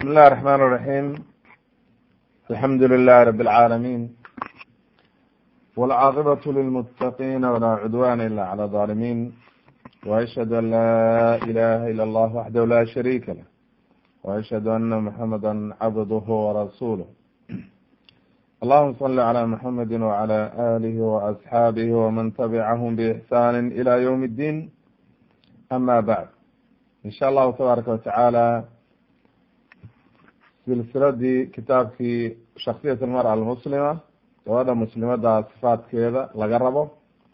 بسم الله الرحمن الرحيم الحمد لله رب العالمين والعاقبة للمتقين ولا عدوان إلا على الظالمين وأشهد أن لا إله إلا الله وحده لا شريك له وأشهد أن محمدا عبده ورسوله اللهم صل على محمد وعلى آله وأصحابه ومن تبعهم بإحسان إلى يوم الدين أما بعد إن شاء الله تبارك وتعالى silsiladii kitaabkii shaksiyat almara almuslima gabadha muslimada sifaadkeeda laga rabo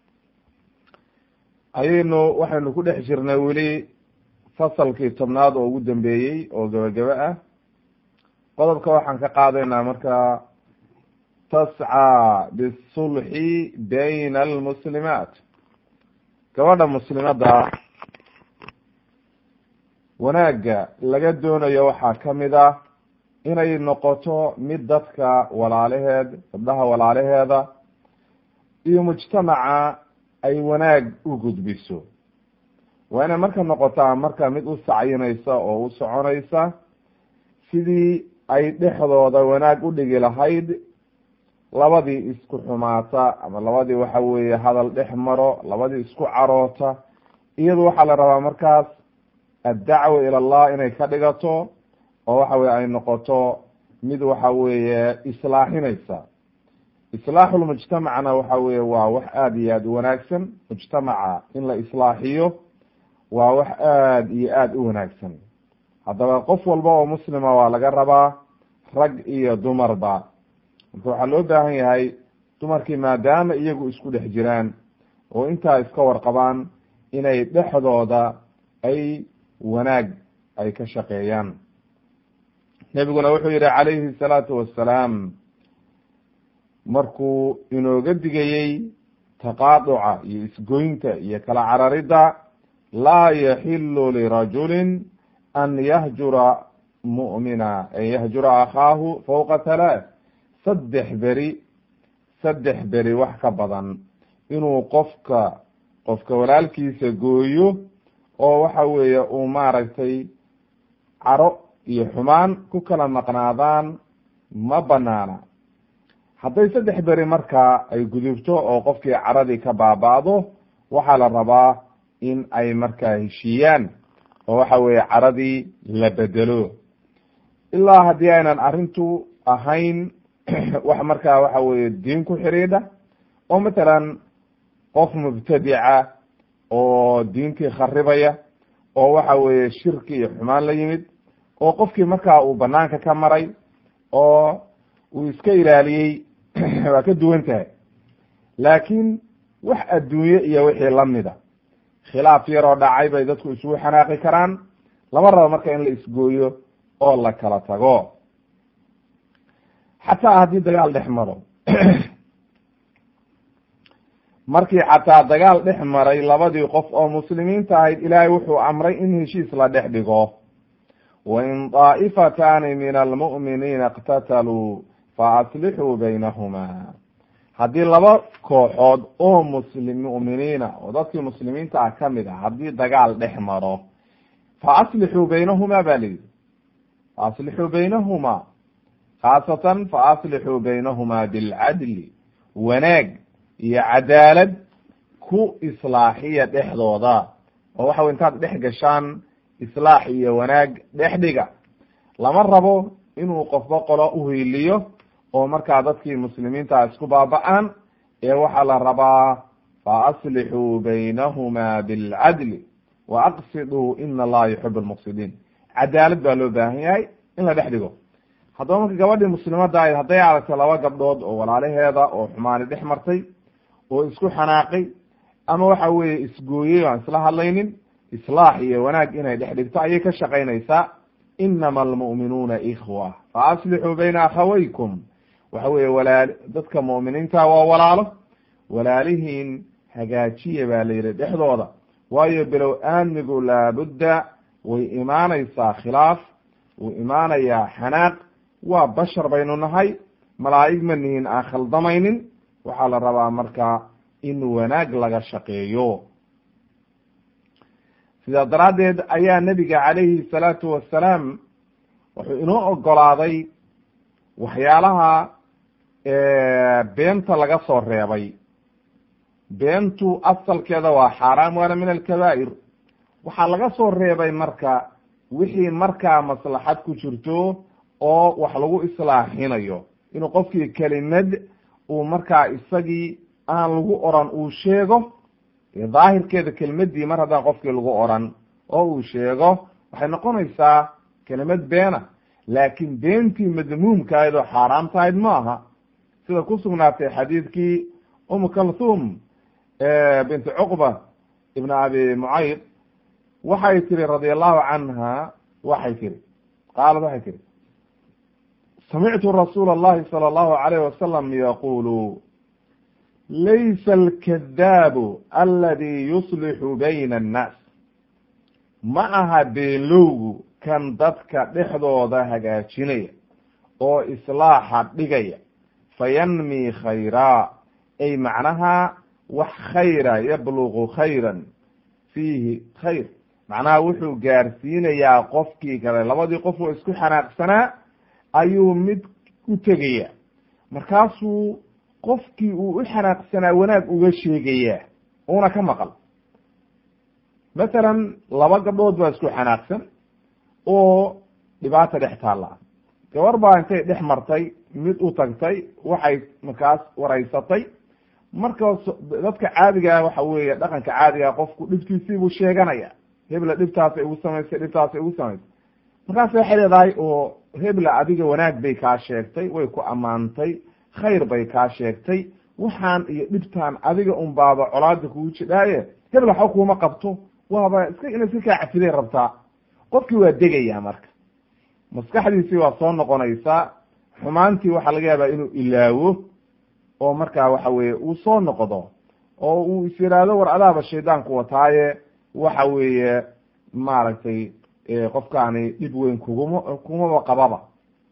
ayaynu waxaynu ku dhex jirnay weli fasalkii tobnaad oo ugu dambeeyey oo gabagaba ah qodobka waxaan ka qaadaynaa marka tascaa bisulxi bayna almuslimaat gabadha muslimada wanaagga laga doonayo waxaa kamid ah inay noqoto mid dadka walaalaheed gabdhaha walaalaheeda iyo mujtamaca ay wanaag u gudbiso waa inay marka noqotaa marka mid u sacyinaysa oo u soconaysa sidii ay dhexdooda wanaag u dhigi lahayd labadii isku xumaata ama labadii waxa weeye hadal dhex maro labadii isku caroota iyadu waxaa la rabaa markaas addacwa ila allah inay ka dhigato oo waxa weye ay noqoto mid waxa weeye islaaxinaysa islaaxulmujtamacna waxa weye waa wax aada iyo aada u wanaagsan mujtamaca in la islaaxiyo waa wax aada iyo aada u wanaagsan haddaba qof walba oo muslima waa laga rabaa rag iyo dumarba marka waxaa loo baahan yahay dumarkii maadaama iyagu isku dhex jiraan oo intaa iska warqabaan inay dhexdooda ay wanaag ay ka shaqeeyaan nebiguna wuxuu yihi calayhi salaatu wassalaam markuu inooga digayey taqaaduca iyo isgoynta iyo kala cararidda laa yaxilu lirajulin an yahjura mu'mina an yahjura akhaahu fawqa halaath saddex beri saddex beri wax ka badan inuu qofka qofka walaalkiisa gooyo oo waxa weeye uu maaragtay caro iyo xumaan ku kala maqnaadaan ma banaana hadday saddex beri markaa ay gudubto oo qofkii caradii ka baaba'do waxaa la rabaa in ay markaa heshiiyaan oo waxa weeye caradii la bedelo ilaa haddii aynan arrintu ahayn wax markaa waxa weeye diin ku xidhiidha oo matalan qof mubtadica oo diintii kharibaya oo waxa weeye shirki iyo xumaan la yimid oo qofkii markaa uu banaanka ka maray oo uu iska ilaaliyey waa ka duwan tahay laakiin wax adduunye iyo wixii lamida khilaaf yaroo dhacay bay dadku isugu xanaaqi karaan lama rabo marka in la isgooyo oo la kala tago xataa haddii dagaal dhex maro markii xataa dagaal dhex maray labadii qof oo muslimiinta ahayd ilaahay wuxuu amray in heshiis la dhex dhigo wain daa'ifatani min almu'miniina iqtataluu fa aslixuu baynahuma haddii laba kooxood oo muslim mu'miniina oo dadkii muslimiinta ah kamid ah haddii dagaal dhex maro fa aslixuu baynahuma ba layidhi fa aslixuu baynahuma khaasatan fa aslixuu baynahuma bilcadli wanaag iyo cadaalad ku islaaxiya dhexdooda oo waxa wey intaad dhex gashaan islaax iyo wanaag dhex dhiga lama rabo inuu qofba qolo uhiiliyo oo markaa dadkii muslimiinta isku baaba-aan ee waxaa la rabaa fa aslixuu baynahuma bilcadli wa aqsiduu ina allaha yuxib lmuqsidiin cadaalad baa loo baahan yahay in la dhex dhigo haddaba marka gabadhii muslimada ahayd hadday aragto laba gabdhood oo walaalaheeda oo xumaani dhex martay oo isku xanaaqay ama waxa weeye isgooyey aan isla hadlaynin islaax iyo wanaag inay dhex dhigto ayay ka shaqaynaysaa inama almu'minuuna ikhwa fa aslixuu bayna akhawaykum waxa weeye walaa dadka mu'miniinta waa walaalo walaalihiin hagaajiya baa la yihi dhexdooda waayo bilow aamigu laabudda way imaanaysaa khilaaf wuu imaanayaa xanaaq waa bashar baynu nahay malaa'ig ma nihin aan khaldamaynin waxaa la rabaa marka in wanaag laga shaqeeyo sidaa daraaddeed ayaa nebiga calayhi salaatu wassalaam wuxuu inoo ogolaaday waxyaalaha beenta laga soo reebay beentu asalkeeda waa xaaraam waana min alkabaa'ir waxaa laga soo reebay marka wixii markaa maslaxad ku jirto oo wax lagu islaaxinayo inuu qofkii kelimad uu markaa isagii aan lagu oran uu sheego daahirkeeda kelimadii mar haddaan qofkii lagu oran oo uu sheego waxay noqonaysaa kelimad beena laakiin beentii madmuumkahayd oo xaaraam tahayd ma aha sida ku sugnaatay xadiidkii umu kalthum binti cuqba ibn abi mucayd waxay tiri radia allahu canha waxay tiri qaalad waxay tiri samictu rasuula allahi sala allahu alayh wasalam yaqulu laysa alkadaabu aladi yuslixu bayna annaas ma aha beenlowgu kan dadka dhexdooda hagaajinaya oo islaaxa dhigaya fayanmi khayraa ay macnaha wax khayra yablugu khayran fiihi khayr macnaha wuxuu gaarsiinayaa qofkii kale labadii qof oo isku xanaaqsanaa ayuu mid u tegaya markaasuu qofkii uu u xanaaqsanaa wanaag uga sheegayaa una ka maqal masalan laba gabdhood baa isku xanaaqsan oo dhibaata dhex taalla gabar baa intay dhex martay mid u tagtay waxay markaas waraysatay markaas dadka caadigaa waxa weeye dhaqanka caadigaa qofku dhibtiisiibuu sheeganaya hebla dhibtaasay ugu samaysay dhibtaasay ugu samaysay markaas waxay leedahay oo hebla adiga wanaag bay kaa sheegtay way ku ammaantay khayr bay kaa sheegtay waxaan iyo dhibtaan adiga un baaba colaada kugu jidhaaye hebla waxba kuuma qabto waaba iska ina iska kaa cafiday rabtaa qofkii waa degaya marka maskaxdiisii waa soo noqonaysaa xumaantii waxaa laga yaabaa inuu ilaawo oo markaa waxa weye uu soo noqdo oo uu is yidhaahdo war adaaba shaydaanku wataaye waxa weeye maaragtay qofkaani dhib weyn kuguma kumaba qababa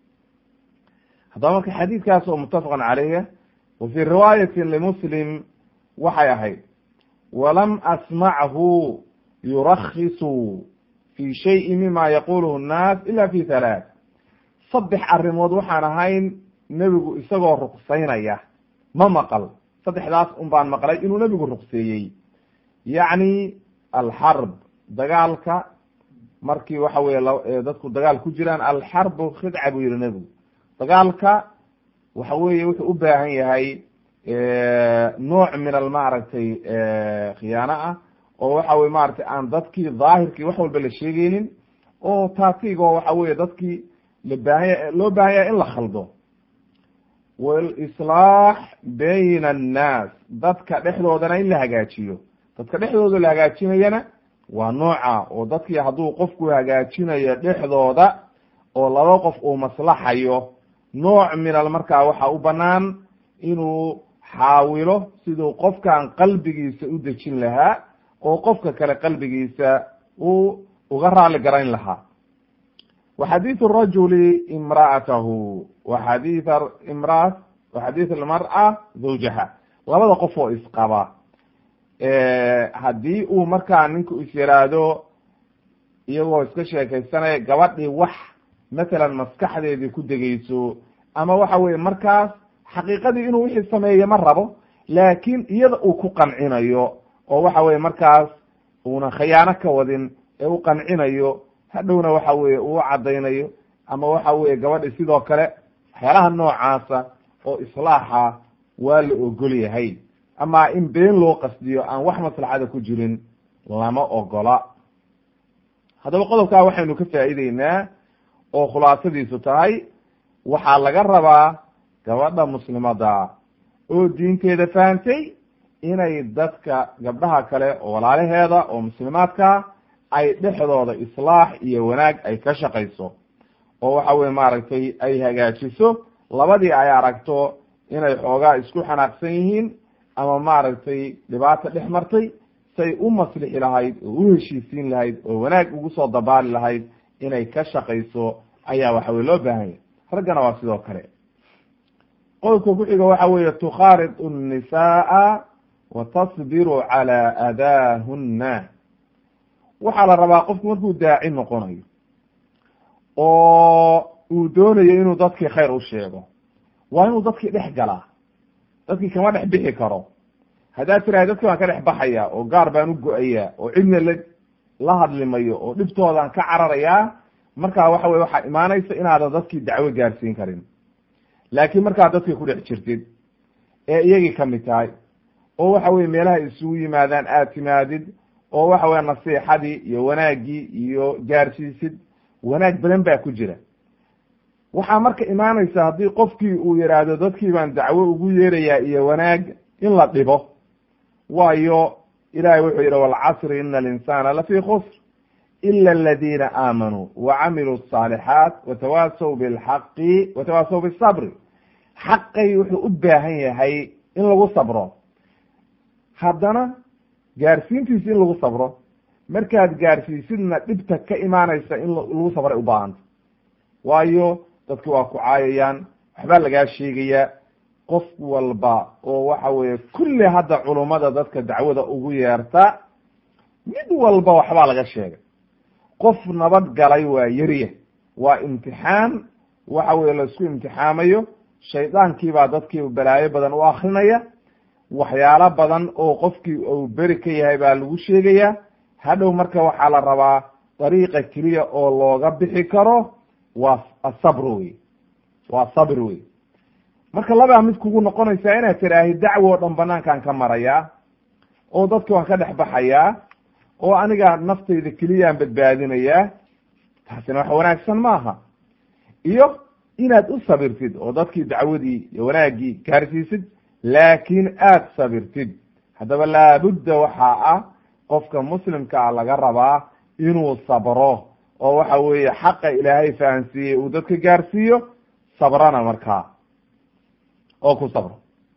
haddaba marka xadiidkaas oo muttafaqan caleyh wa fii riwaayati limuslim waxay ahayd walam asmachu yurakisu fi shayin mima yaquluhu nnaas ila fi halaath saddex arrimood waxaan ahayn nebigu isagoo ruqsaynaya ma maqal saddexdaas un baan maqlay inuu nebigu ruqseeyey yacni alxarb dagaalka markii waxa weye dadku dagaal ku jiraan alxarbu khidca buu yihi nebigu dagaalka waxa weye wuxuu u baahan yahay nooc min al maaragtay khiyaano ah oo waxa weye maratay aan dadkii daahirkii wax walba la sheegeynin oo taatigo waxa weye dadkii labaahanya loo baahan yahay in la khaldo walislaax bayna annaas dadka dhexdoodana in la hagaajiyo dadka dhexdooda la hagaajinayana waa nooca oo dadkii hadduu qofku hagaajinayo dhexdooda oo laba qof uu maslaxayo nooc minal markaa waxa u banaan inuu xaawilo siduu qofkan qalbigiisa u dejin lahaa oo qofka kale qalbigiisa uu uga raali garayn lahaa wa xadiidu rajuli imra'atahu wa xadiid imraa wa xadiid almar'a zawjaha labada qof oo isqaba haddii uu markaa ninku is yiraahdo iyagoo iska sheekaysanaya gabadhii wax masalan maskaxdeedii ku degeyso ama waxa weye markaas xaqiiqadii inuu wixii sameeye ma rabo laakiin iyada uu ku qancinayo oo waxa weye markaas uuna khiyaano ka wadin ee u qancinayo hadhowna waxa weye uu caddaynayo ama waxa weye gabadhi sidoo kale waxyaalaha noocaasa oo islaaxa waa la ogol yahay ama in been loo qasdiyo aan wax maslaxada ku jirin lama ogola haddaba qodobkaa waxaynu ka faa'iideynaa oo khulaasadiisu tahay waxaa laga rabaa gabadha muslimada oo diinteeda fahantay inay dadka gabdhaha kale oo walaalaheeda oo muslimaadka ay dhexdooda islaax iyo wanaag ay ka shaqayso oo waxa weye maaragtay ay hagaajiso labadii ay aragto inay xoogaa isku xanaaqsan yihiin ama maaragtay dhibaata dhex martay say u maslixi lahayd oo u heshiisiin lahayd oo wanaag ugu soo dabaali lahayd inay ka shaqayso ayaa waxa weye loo baahanya raggana waa sidoo kale qodobka ku-xiga waxa weeye tukhaarid nnisaaa wa tasbiru calaa adaahunna waxaa la rabaa qofku markuu daaci noqonayo oo uu doonayo inuu dadkii khayr u sheego waa inuu dadkii dhex galaa dadkii kama dhex bixi karo haddaad tirahay dadki baan ka dhex baxaya oo gaar baan u go-ayaa oo cidna la la hadlimayo oo dhibtoodaan ka cararayaa markaa waxa weye waxaa imaanaysa inaadan dadkii dacwo gaarsiin karin laakiin markaad dadkii ku dhex jirtid ee iyagii kamid tahay oo waxa weye meelaha isugu yimaadaan aad timaadid oo waxa weye nasiixadii iyo wanaaggii iyo gaarsiisid wanaag badan baa ku jira waxaa marka imaanaysa haddii qofkii uu yidhaahdo dadkii baan dacwo ugu yeerayaa iyo wanaag in la dhibo waayo ilahay wuxuu yidhi walcasri ina alinsana lafii khusr ila aladiina aamanuu wacamiluu الصaalixaat watawaasaw bilxaqi watawaasaw bisabri xaqay wuxuu u baahan yahay in lagu sabro haddana gaarsiintiisi in lagu sabro markaad gaarsiisidna dhibta ka imaanaysa in lagu sabray ubaahanta waayo dadki waa ku caayayaan waxbaa lagaa sheegayaa qof walba oo waxa weeye kulli hadda culummada dadka dacwada ugu yeerta mid walba waxbaa laga sheegay qof nabad galay waa yeriya waa imtixaan waxa weye laisku imtixaamayo shaydaankii baa dadkii balaayo badan u akrinaya waxyaalo badan oo qofkii uu beri ka yahay baa lagu sheegayaa hadhow marka waxaa la rabaa dariiqa keliya oo looga bixi karo waa asabr wey waa sabr wey marka labaa mid kugu noqonaysaa inaad tiraahi dacwo o dhan banaankaan ka marayaa oo dadki waan ka dhex baxayaa oo aniga naftayda keliyaan badbaadinayaa taasina wax wanaagsan maaha iyo inaad u sabirtid oo dadkii dacwadii iyo wanaaggii gaarsiisid laakiin aad sabirtid haddaba laabudda waxaa ah qofka muslimkaa laga rabaa inuu sabro oo waxa weeye xaqa ilaahay fahansiiyey uu dadka gaarsiiyo sabrana markaa oo ku sabro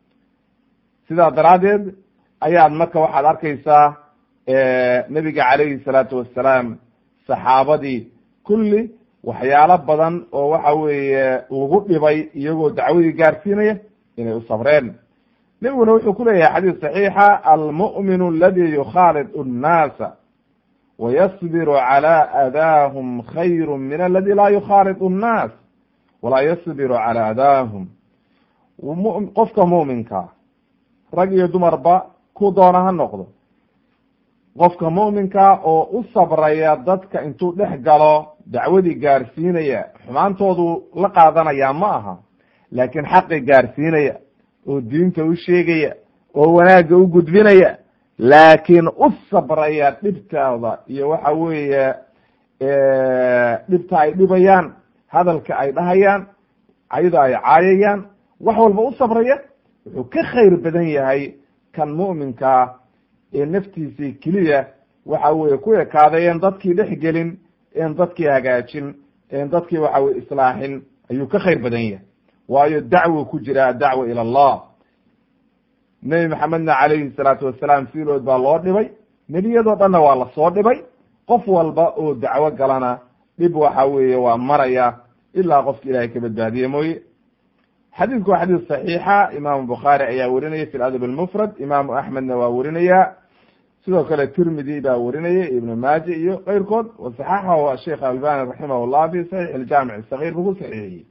sidaa daraaddeed ayaad marka waxaad arkaysaa nebiga calayhi salaatu wassalaam saxaabadii kulli waxyaalo badan oo waxa weeye lagu dhibay iyagoo dacwadii gaarsiinaya inay u sabreen nebiguna wuxuu ku leeyahay xadiis saxiixa almu'minu aladi yukhaalid nnaasa wayasbiru calى adaahum khayru min aladi laa yukhaalid nnaas walaa yasbiru calى adaahum qofka mu'minka rag iyo dumarba ku doona ha noqdo qofka mu'minka oo u sabraya dadka intuu dhex galo dacwadii gaarsiinaya xumaantoodu la qaadanaya ma aha laakiin xaqi gaarsiinaya oo diinta u sheegaya oo wanaagga u gudbinaya laakiin u sabraya dhibtaada iyo waxa weeye dhibta ay dhibayaan hadalka ay dhahayaan ayada ay caayayaan wax walba u sabraya wuxuu ka khayr badan yahay kan mu'minkaa ee naftiisii keliya waxa weye ku ekaaday en dadkii dhex gelin en dadkii hagaajin en dadkii waxa weye islaaxin ayuu ka khayr badan yahay waayo dacwo ku jira adacwa ila allah nebi maxamedna calayhi salaatu wasalaam fiilood baa loo dhibay nebiyadoo dhanna waa lasoo dhibay qof walba oo dacwo galana dhib waxa weeye waa maraya ilaa qofka ilahay ka badbaadiye mooye xadiidku waa xadiis saxiixa imaamu bukhaari ayaa werinaya fi ladab almufrad imaamu axmedna waa werinaya sidoo kale tirmidi baa werinaya ibnu maaje iyo keyrkood wasaxaxahu sheikh albani raximah llah fi saxiix iljaamic sagiir buu ku saxiixiyey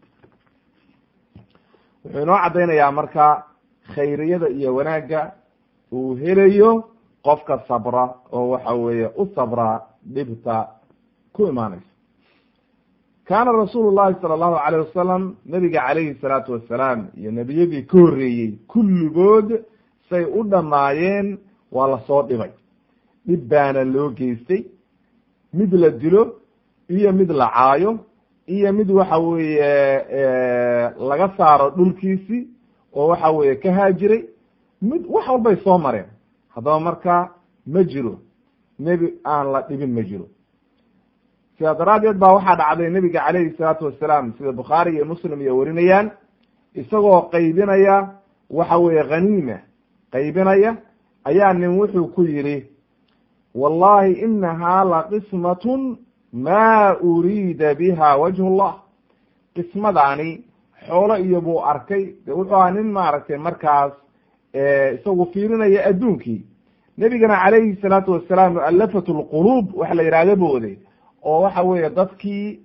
wuxuu inoo caddaynayaa marka khayriyada iyo wanaagga uu helayo qofka sabra oo waxa weeye u sabra dhibta ku imaanaysa kaana rasuulu llahi sala allahu alayh wasalam nabiga calayhi salaatu wasalaam iyo nebiyadii ka horreeyey kulligood say u dhammaayeen waa lasoo dhibay dhib baana loo geystay mid la dilo iyo mid la caayo iyo mid waxa weeye laga saaro dhulkiisii oo waxa weeye ka haajiray mid wax walbay soo mareen haddaba marka ma jiro nebi aan la dhibin ma jiro sidaa daraaddeed baa waxaa dhacday nebiga calayhi salaatu wasalaam sida bukhaari iyo muslim iyo warinayaan isagoo qaybinaya waxa weeye khaniima qaybinaya ayaa nin wuxuu ku yidhi wallahi inahaa laqismatun ma uriida biha wajhu llah qismadaani xoolo iyo buu arkay de wuxuu ahaa nin maaragtay markaas isagu fiirinaya adduunkii nebigana calayhi salaatu wasalaam mualafat lquluub waxa la yihahda booday oo waxa weeye dadkii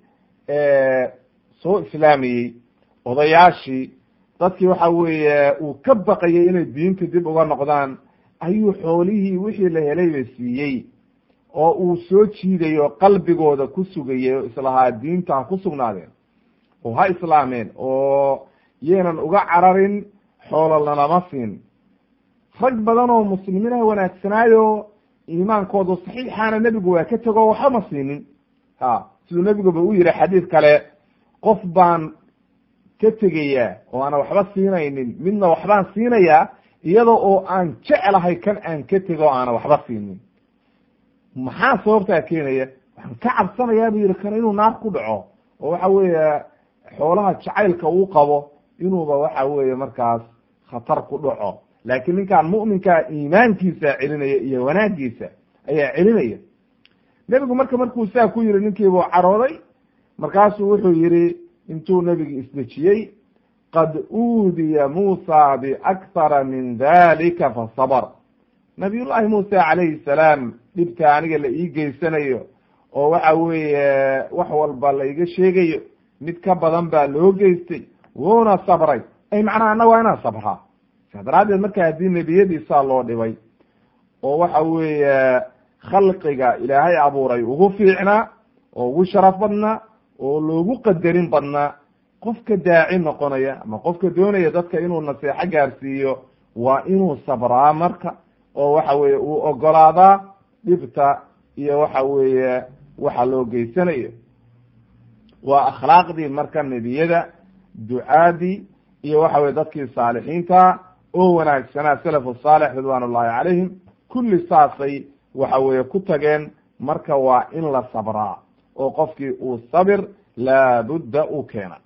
soo islaamayey odayaashii dadkii waxa weeye uu ka baqayay inay diinta dib uga noqdaan ayuu xoolihii wixii la helayba siiyey oo uu soo jiiday oo qalbigooda ku sugayay oo islahaa diinta ha ku sugnaadeen oo ha islaameen oo yaynan uga cararin xoolo lanama siin rag badan oo muslimiinaha wanaagsanaayo iimaankoodu saxiixaana nebigu waa ka tego waxba ma siinin ha siduu nebiguba u yihi xadiid kale qof baan ka tegayaa oo aana waxba siinaynin midna waxbaan siinayaa iyada oo aan jeclahay kan aan ka tego o aana waxba siinin maxaa sababtaa keenaya waxaan ka cabsanayaa bu yihi kan inuu naar ku dhaco oo waxa weeye xoolaha jacaylka uu qabo inuuba waxa weeye markaas khatar ku dhaco laakiin ninkaan mu'minkaa iimaankiisa celinaya iyo wanaagiisa ayaa celinaya nebigu marka markuu saa ku yihi ninkiibuu carooday markaasuu wuxuu yihi intuu nebigi isdejiyey qad uudiya muusa biakhara min dalika fasabr nabiyullahi muusa calayhi salaam dhibta aniga la ii geysanayo oo waxa weeye wax walba la iga sheegayo mid ka badan baa loo geystay wuuna sabray ay macnaha anna waa inaan sabraa saa daraaddeed marka haddii nebiyadiisaa loo dhibay oo waxa weeye khalqiga ilaahay abuuray ugu fiicnaa oo ugu sharaf badnaa oo loogu qadarin badnaa qofka daaci noqonaya ama qofka doonaya dadka inuu naseexo gaarsiiyo waa inuu sabraa marka oo waxa weeye uu ogolaadaa dhibta iyo waxa weeye waxa loo geysanayo waa akhlaaqdii marka nebiyada ducaadii iyo waxa weye dadkii saalixiinta oo wanaagsanaa salafu saalix ridwan ullahi calayhim kulli saasay waxa weeye ku tageen marka waa in la sabraa oo qofkii uu sabir laabudda u keena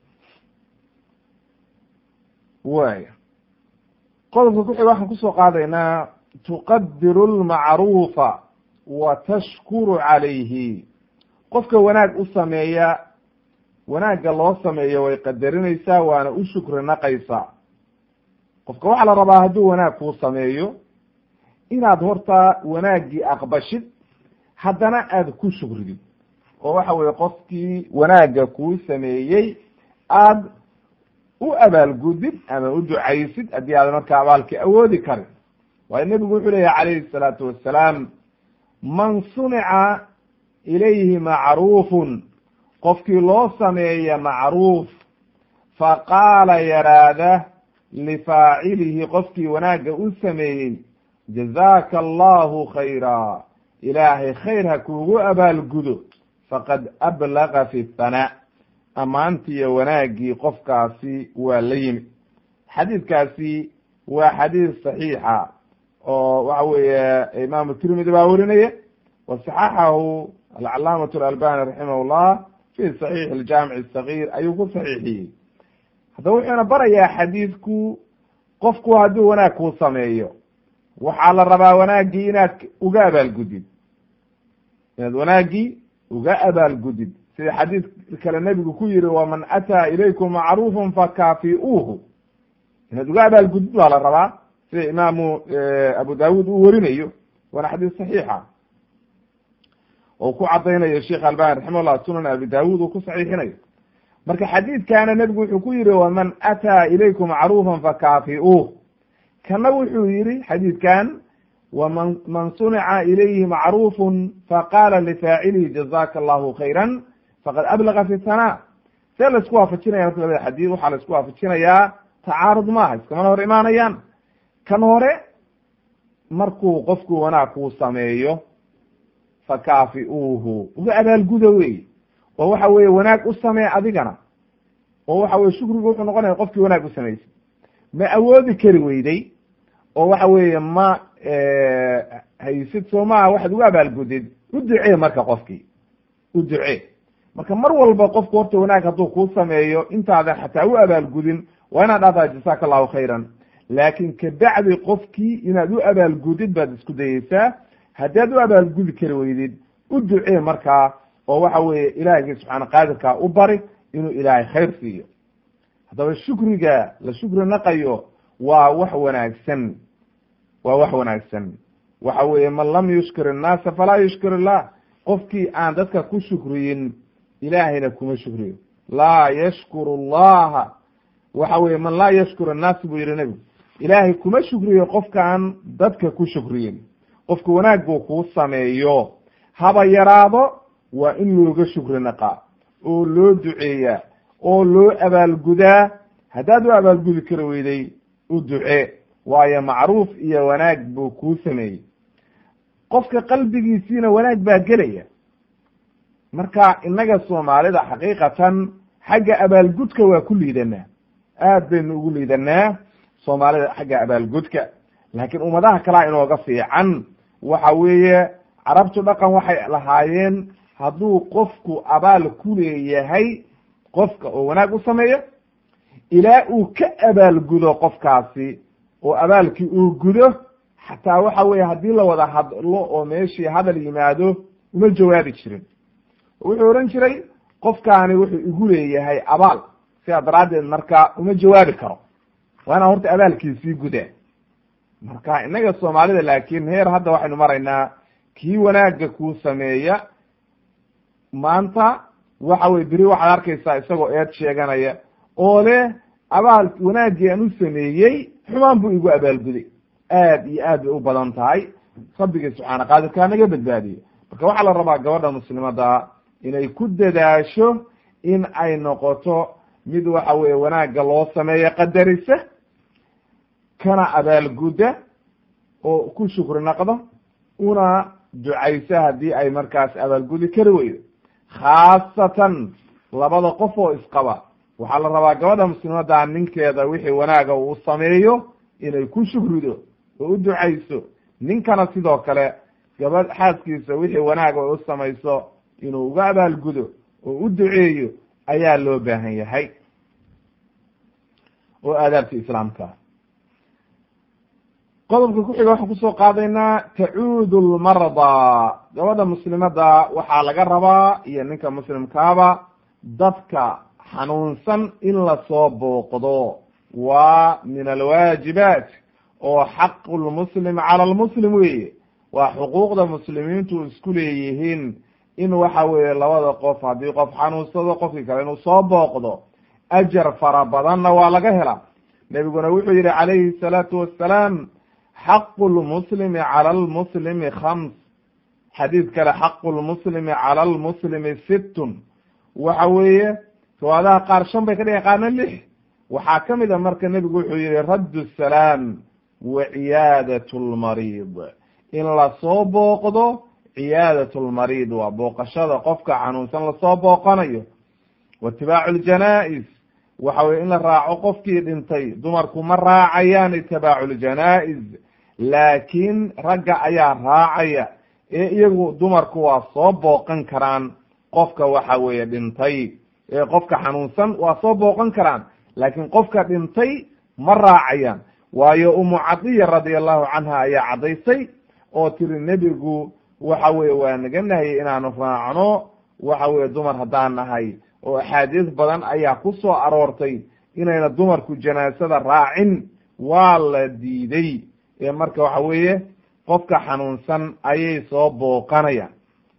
waya qodobka ku xiga waxaan kusoo qaadaynaa tuqadiru lmacruufa wa tashkuru calayhi qofka wanaag u sameeya wanaagga loo sameeyo way qadarinaysaa waana u shukri naqaysaa qofka waxaa la rabaa hadduu wanaag kuu sameeyo inaad horta wanaaggii aqbashid haddana aad ku shukridid oo waxa weye qofkii wanaagga kuu sameeyey aad u abaalgudid ama u ducaysid haddii aad marka abaalkii awoodi karin waayo nebigu wuxuu leeyahy calayhi salaatu wassalaam man sunica ilayhi macruufun qofkii loo sameeya macruuf faqaala yaraada lifaacilihi qofkii wanaagga u sameeyey jazaaka allahu khayra ilaahay khayr ha kuugu abaalgudo faqad ablaga fi thanaa ammaantiiyo wanaaggii qofkaasi waa la yimi xadiidkaasi waa xadiid saxiixa oo waxa weeye imaamu tirmidi baa werinaya wa saxaxahu alcalaamatu alalbani raximah llah fi saxiix aljaamic asagir ayuu ku saxiixiyey haddaba wuxuuna barayaa xadiidku qofku hadduu wanaag kuu sameeyo waxaa la rabaa wanaaggii inaad uga abaalgudid inaad wanaaggii uga abaalgudid sida xadiid kale nebigu ku yihi waman ataa ilaykum macruufun fakaafiuuhu inaad uga abaalgudid baa la rabaa sida imaamu abu dawud uu werinayo waana xadiis saxiixa oo ku cadaynayo sheekh albani raximah llah sunan abi dawud uu ku saxiixinayo marka xadiidkaana nebigu wuxuu ku yihi waman ataa ilaykum macruufan fakaafiuuh kana wuxuu yihi xadiidkan waman man sunica ilayhi macruufun faqaala lifaacilihi jazaka allahu khayra faqad ablaga fi thanaa see laisku waafajinaya marka labada xadiid waxaa laisku waafajinayaa tacaarud maaha iskamana hor imaanayaan kan hore markuu qofku wanaag kuu sameeyo fakaafiuuhu uga abaalguda wey oo waxa weye wanaag u samee adigana oo waxa weye shukrigu wuxuu noqonaya qofkii wanaag u samaysay ma awoodi kari weyday oo waxa weeye ma haysid soo maaha waxaad uga abaalgudid u ducee marka qofkii u ducee marka mar walba qofku horta wanaag hadduu kuu sameeyo intaadan xataa u abaalgudin waa inaad dhahdaa jasaaka allahu khayran laakin kabacdi qofkii inaad u abaalgudid baad isku dayeysaa haddaad u abaalgudi kari weydid u ducee markaa oo waxa weeye ilaahigii subxaana qaadirkaa u bari inuu ilaahay khayr siiyo haddaba shukriga la shukri naqayo waa wax wanaagsan waa wax wanaagsan waxa weeye man lam yushkir innaasa falaa yushkir illah qofkii aan dadka ku shukriyin ilaahayna kuma shukriyo laa yashkuru allaha waxa weye man laa yashkur annaas buu yihi nebigu ilaahay kuma shukriyo qofkaan dadka ku shukriyin qofka wanaag buu kuu sameeyo haba yaraado waa in looga shukri naqaa oo loo duceeyaa oo loo abaalgudaa haddaad u abaalgudi kari weyday u ducee waayo macruuf iyo wanaag buu kuu sameeyey qofka qalbigiisiina wanaag baa gelaya marka innaga soomaalida xaqiiqatan xagga abaalgudka waa ku liidanaa aad baynu ugu liidanaa soomaalida xagga abaalgudka laakiin ummadaha kalea inooga fiican waxa weeye carabtu dhaqan waxay lahaayeen hadduu qofku abaal ku leeyahay qofka oo wanaag u sameeyo ilaa uu ka abaalgudo qofkaasi oo abaalkii uu gudo xataa waxa weye haddii la wada hadlo oo meeshii hadal yimaado uma jawaabi jirin wuxuu odhan jiray qofkaani wuxuu igu leeyahay abaal sidaa daraaddeed marka uma jawaabi karo waa inaan horta abaalkiisii gudaa marka innaga soomaalida laakiin heer hadda waxaynu maraynaa kii wanaagga kuu sameeya maanta waxa weye beri waxaad arkaysaa isagoo eed sheeganaya oo leh abaal wanaaggii aan u sameeyey xumaan buu igu abaalguday aad iyo aad bay u badan tahay rabbigii subxaana qaadirkaa naga badbaadiyo marka waxaa la rabaa gabadha muslimada inay ku dadaasho in ay noqoto mid waxa weye wanaagga loo sameeyo qadarisa kana abaalgudda oo ku shukri naqdo una ducayso haddii ay markaas abaalgudi kari weydo khaasatan labada qof oo isqaba waxaa la rabaa gabadha muslimadda ninkeeda wixii wanaaga uu sameeyo inay ku shukrido oo u ducayso ninkana sidoo kale gabadh xaaskiisa wixii wanaaga ay u samayso inuu uga abaalgudo oo u duceeyo ayaa loo baahan yahay oo aadaabta islaamka qodobka ku xiga waxaan kusoo qaadaynaa tacuudu lmardaa gabadha muslimada waxaa laga rabaa iyo ninka muslimkaaba dadka xanuunsan in lasoo booqdo waa min alwaajibaat oo xaqu lmuslim cala lmuslim weeye waa xuquuqda muslimiintu isku leeyihiin in waxa weeye labada qof haddii qof xanuunsado qofkii kale inuu soo booqdo ajar fara badanna waa laga helaa nebiguna wuxuu yihi calayhi salaatu wassalaam xaqu lmuslimi cala lmuslimi khams xadiid kale xaqu lmuslimi cala lmuslimi sittun waxa weeye riwaadaha qaar shan bay ka dhigan qaarna lix waxaa ka mid a marka nebigu wuxuu yihi raddu salaam wa ciyaadat lmariid in lasoo booqdo ciyaadat lmariid waa booqashada qofka xanuunsan lasoo booqanayo wa itibaacu ljanaa-is waxa weye in la raaco qofkii dhintay dumarku ma raacayaan itibaacu ljanaa-is laakiin ragga ayaa raacaya ee iyagu dumarku waa soo booqan karaan qofka waxa weeye dhintay ee qofka xanuunsan waa soo booqan karaan laakiin qofka dhintay ma raacayaan waayo umu cadiya radia allahu canha ayaa caddaysay oo tiri nebigu waxa weye waa naga nahayay inaanu raacno waxa weye dumar haddaan nahay oo axaadiis badan ayaa ku soo aroortay inayna dumarku janaasada raacin waa la diiday ee marka waxa weeye qofka xanuunsan ayay soo booqanayaan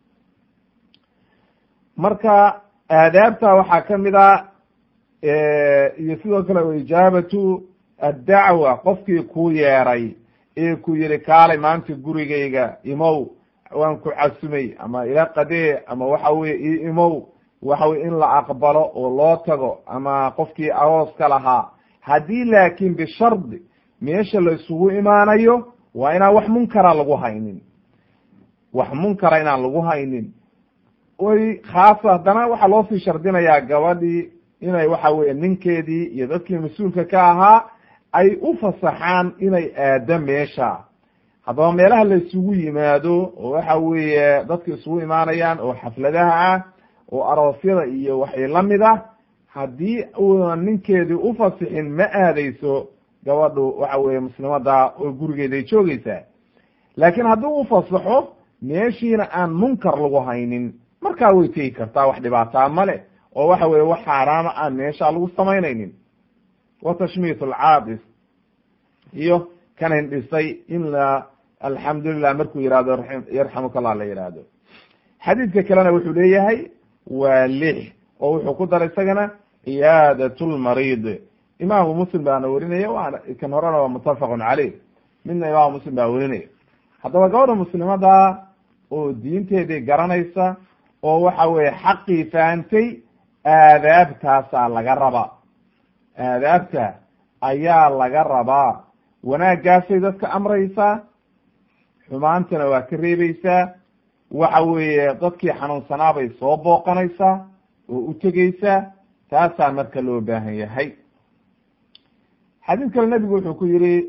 marka aadaabta waxaa ka mid a iyo sidoo kale ijaabatu addacwa qofkii ku yeeray ee ku yihi kaalay maanta gurigayga imow waan ku casumay ama ila qadee ama waxa weye io imow waxa weye in la aqbalo oo loo tago ama qofkii arooska lahaa haddii laakiin bishardi meesha la isugu imaanayo waa inaan wax munkara lagu haynin wax munkara inaan lagu haynin oy khaasa haddana waxaa loo sii shardinayaa gabadhii inay waxa weye ninkeedii iyo dadkii mas-uulka ka ahaa ay u fasaxaan inay aado meesha haddaba meelaha la isugu yimaado oo waxa weeye dadka isugu imaanayaan oo xafladaha ah oo aroosyada iyo waxay lamid ah haddii uuna ninkeedii ufasixin ma aadeyso gabadhu waxa weye muslimada oo gurigeeday joogeysaa laakiin haddii ufasaxo meeshiina aan munkar lagu haynin markaa way tegi kartaa wax dhibaataa male oo waxa weye wax xaaraama aan meesha lagu samaynaynin wa tashmiit alcaabis iyo kan hindhisay in la alxamdulilah markuu yihahdo yarxamuka allah la yihahdo xadiidka kalena wuxuu leeyahay waa lix oo wuxuu ku daray isagana ciyaadat lmariid imaamu muslim baana werinaya waana kan horena waa muttafaqun caleyh midna imaamu muslim baa werinaya haddaba gabadha muslimada oo diinteedii garanaysa oo waxa weeye xaqii fahantay aadaabtaasaa laga rabaa aadaabta ayaa laga rabaa wanaaggaasay dadka amraysaa xumaantana waa ka reebeysaa waxa weeye dadkii xanuunsanaa bay soo booqanaysaa oo u tegeysaa taasaa marka loo baahan yahay xadiid kale nebigu wuxuu ku yihi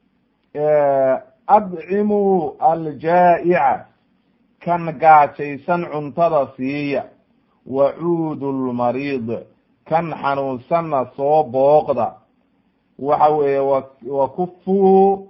adcimuu aljaa'ica kan gaajaysan cuntada siiya wacuudu lmariid kan xanuunsanna soo booqda waxa weeye wakufu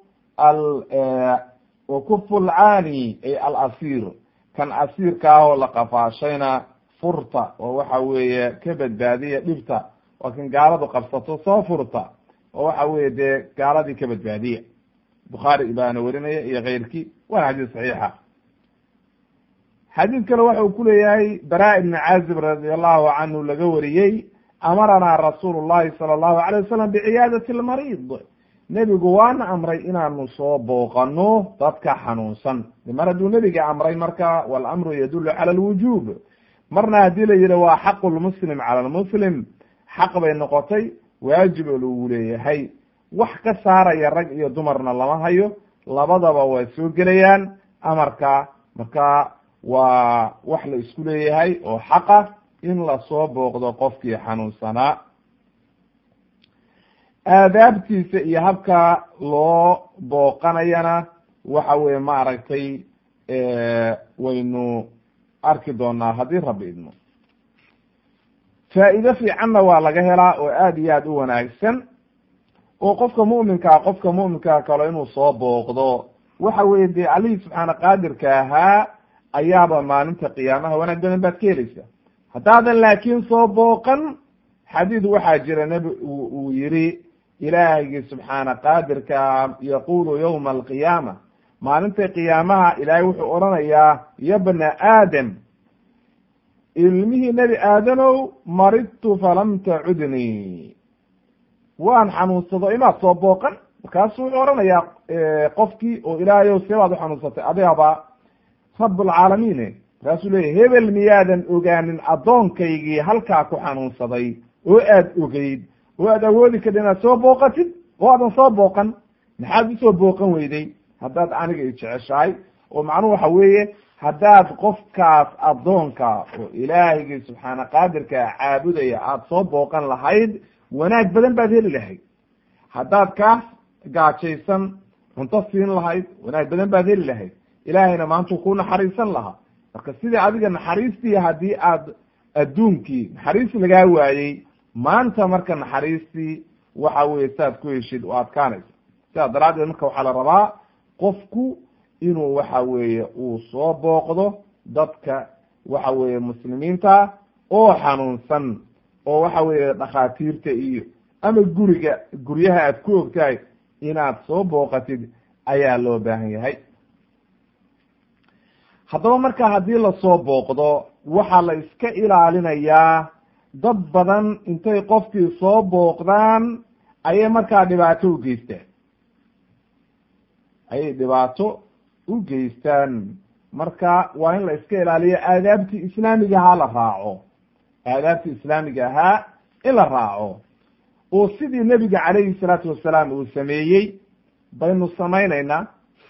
wakufu lcaani ay alasiir kan asiirka ah oo la qafaashayna furta oo waxa weeye ka badbaadiya dhibta waa kan gaaladu qabsato soo furta oo waxa weye dee gaaladii ka badbaadiya bukhaari baana werinaya iyo keyrkii waana xadiis saxiixa xadiid kale waxa uu ku leeyahay bara ibni caazib radi allahu canhu laga wariyey amaranaa rasuulu llahi sala allahu alayh wasalam biciyaadati lmariid nebigu waana amray inaanu soo booqano dadka xanuunsan mar hadduu nebiga amray marka walamru yadulu cala alwujuub marna haddii la yihi waa xaqu lmuslim cala lmuslim xaq bay noqotay waajib oo lagu leeyahay wax ka saaraya rag iyo dumarna lama hayo labadaba waa soo gelayaan amarka marka waa wax la isku leeyahay oo xaqa in lasoo booqdo qofkii xanuunsanaa aadaabtiisa iyo habka loo booqanayana waxa weye maaragtay waynu arki doonaa haddii rabbi idmo faa'iido fiicanna waa laga helaa oo aad iyo aad u wanaagsan oo qofka mu'minkaa qofka mu'minkaa kalo inuu soo booqdo waxa weye dee allihii subxaana qaadirka ahaa ayaaba maalinta qiyaamaha wanaag badan baad ka helaysa haddaadan laakiin soo booqan xadiid waxaa jira nebi uu yihi ilaahigii subxaana qaadirka yaqulu yawma alqiyaama maalinta qiyaamaha ilaahay wuxuu odhanayaa ya bna aadam ilmihii nebi aadanow maridtu falam tacudnii waan xanuunsado imaad soo booqan markaasu wuxuu odhanayaa qofkii oo ilaahayow seebaad u xanuunsatay adigaba rablcaalamiine markaasuu leeyahy hebel miyaadan ogaanin addoonkaygii halkaa ku xanuunsaday oo aad ogeyd oo aad awoodi karta inaad soo booqatid oo aadan soo booqan maxaad usoo booqan weyday haddaad aniga i jeceshahay oo macnuhu waxa weeye haddaad qofkaas addoonka oo ilaahigii subxaana qaadirka caabudaya aada soo booqan lahayd wanaag badan baad heli lahayd haddaad kaas gaajaysan cunto siin lahayd wanaag badan baad heli lahayd ilaahayna maantuu ku naxariisan lahaa marka sidii adiga naxariistii haddii aad adduunkii naxariis lagaa waayey maanta marka naxariistii waxa weye saad ku heshid oo adkaanaysa sidaa daraaddeed marka waxaa la rabaa qofku inuu waxa weeye uu soo booqdo dadka waxa weeye muslimiinta oo xanuunsan oo waxa weeye dhakhaatiirta iyo ama guriga guryaha aad ku ogtahay inaad soo booqatid ayaa loo baahan yahay haddaba marka haddii lasoo booqdo waxaa la iska ilaalinayaa dad badan intay qofkii soo booqdaan ayay markaa dhibaato u geystaan ayay dhibaato u geystaan marka waa in la iska ilaaliyo aadaabtii islaamiga ahaa la raaco aadaabtii islaamiga ahaa in la raaco oo sidii nebiga calayhi salaatu wasalaam uu sameeyey baynu samaynaynaa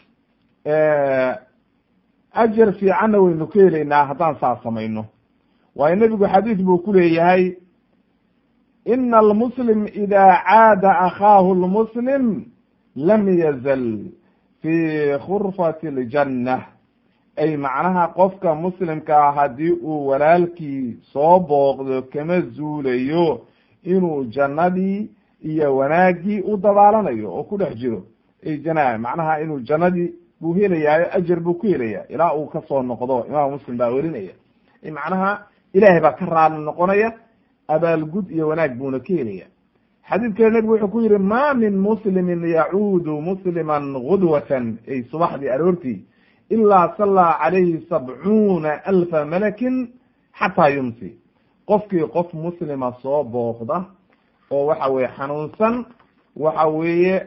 ajar fiicanna waynu ka helaynaa haddaan saa samayno waayo nebigu xadiis buu ku leeyahay ina almuslim ida caada akhaahu lmuslim lam yazal fi khurfati ljanna ay macnaha qofka muslimkaa haddii uu walaalkii soo booqdo kama zuulayo inuu jannadii iyo wanaaggii u dabaalanayo oo ku dhex jiro ay jana macnaha inuu jannadii buu helayaayo ajar buu ku helaya ilaa uu kasoo noqdo imaam muslim baa werinaya macnaha ilaahay baa ka raali noqonaya abaalgud iyo wanaag buuna ka helaya xadiid kale nebigu wuxuu ku yihi ma min muslimin yacuudu musliman gudwatan ay subaxdii aroortii ilaa sallaa calayhi sabcuuna alfa malakin xataa yumsi qofkii qof muslima soo booqda oo waxa weye xanuunsan waxa weeye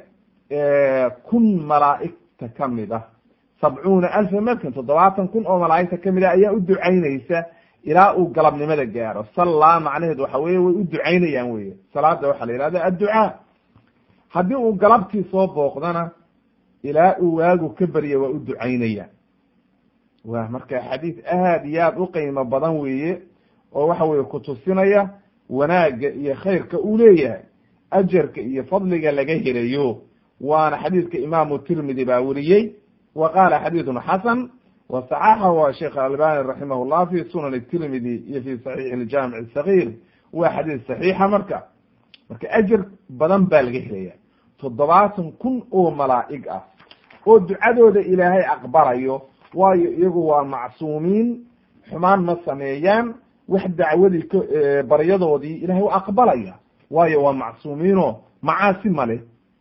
kun malaa'igta kamid ah sabcuuna alfa malkin toddobaatan kun oo malaa'igta kamid ah ayaa u ducaynaysa ilaa uu galabnimada gaaro sallaa macnaheed waxa weye way u ducaynayaan weye salaada waxaa la yihahda adducaa haddii uu galabtii soo booqdana ilaa uu waagu ka barya waa u ducaynayaan wa marka xadiis aad iyo aad u qiimo badan weeye oo waxa weye kutusinaya wanaagga iyo khayrka uu leeyahay ajarka iyo fadliga laga helayo waana xadiidka imaamu tirmidi baa weriyey wa qaala xadiidun xasan wa saxaxahu sheekh albani raximah llah fi sunan tirmidi iyo fi saxiix ljamic sagiir waa xadiis saxiixa marka marka ajar badan baa laga helaya toddobaatan kun oo malaa'ig ah oo ducadooda ilaahay aqbalayo waayo iyagu waa macsuumiin xumaan ma sameeyaan wax dacwadii k baryadoodii ilahay u aqbalaya waayo waa macsuumiino macaasi male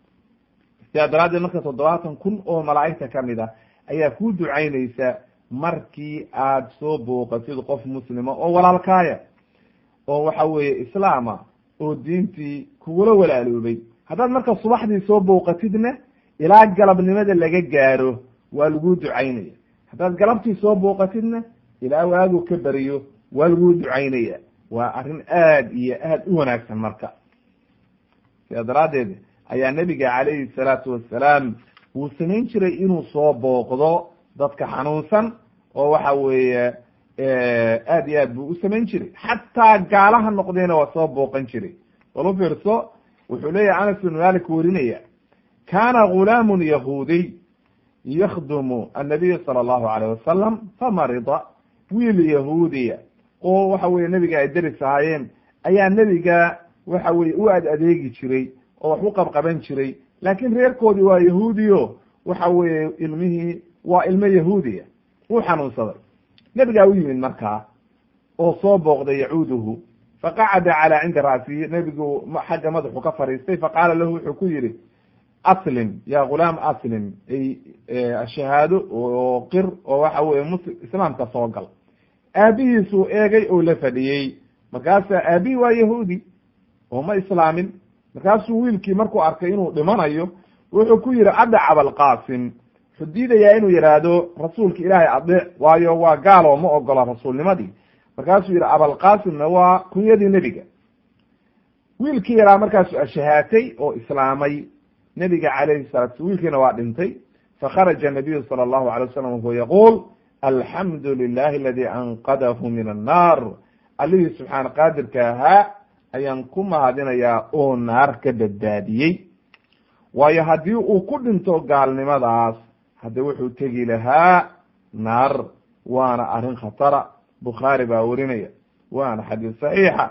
sidaa daraaddeed marka toddobaatan kun oo malaa'igta kamid ah ayaa ku ducaynaysa markii aad soo booqatid qof muslima oo walaalkaaya oo waxa weeye islaama oo diintii kugula walaaloobay haddaad marka subaxdii soo booqatidna ilaa galabnimada laga gaaro waa lagu ducaynaya haddaad galabtii soo booqatidna ilaa waagu ka beriyo waa lagu ducaynaya waa arrin aad iyo aad u wanaagsan marka sidaa daraaddeed ayaa nebiga calayhi salaatu wassalaam wuu samayn jiray inuu soo booqdo dadka xanuunsan oo waxa weeye aad iyo aad buu u samayn jiray xataa gaalaha noqdayna waa soo booqan jiray bal u fiirso wuxuu leeyahay anas bin malik werinaya kana gulaamun yahuudiy yakdumu annabiy sala allahu alayh wasalam famarida wiil yahuudiya oo waxa weye nebiga ay deris ahaayeen ayaa nebiga waxa weye u ad adeegi jiray oo wax u qabqaban jiray laakiin reerkoodii waa yahuudiyo waxa weeye ilmihii waa ilmo yahuudiya wuu xanuunsaday nebigaa u yimid markaa oo soo booqday yacuuduhu faqacada calaa cinda ra'sihi nebigu xagga madaxu ka fariistay faqaala lahu wuxuu ku yihi aslim ya gulaam aslim ay shahaado oo qir oo waxa weye muslim islaamka soo gal aabihiisuu eegay oo la fadhiyey markaasaa aabihi waa yahuudi oo ma islaamin markaasuu wiilkii markuu arkay inuu dhimanayo wuxuu ku yihi adac abalqasim wuxuu diidayaa inuu yihaahdo rasuulka ilaahay adeec waayo waa gaal oo ma ogola rasuulnimadii markaasuu yihi abalqasimna waa kunyadii nebiga wiilkii yaraa markaasuu ashahaatay oo islaamay nebiga calayhi salatu wiilkiina waa dhintay fakharaja nabiyu sala allahu alay wasalam wahuwa yaquul alxamdu lilahi aladi anqadahu min annar allihii subxaana qaadirka ahaa ayaan ku mahadinayaa oo naar ka badbaadiyey waayo haddii uu ku dhinto gaalnimadaas hadde wuxuu tegi lahaa naar waana arrin khatara bukhaari baa werinaya waana xadiis saxiixa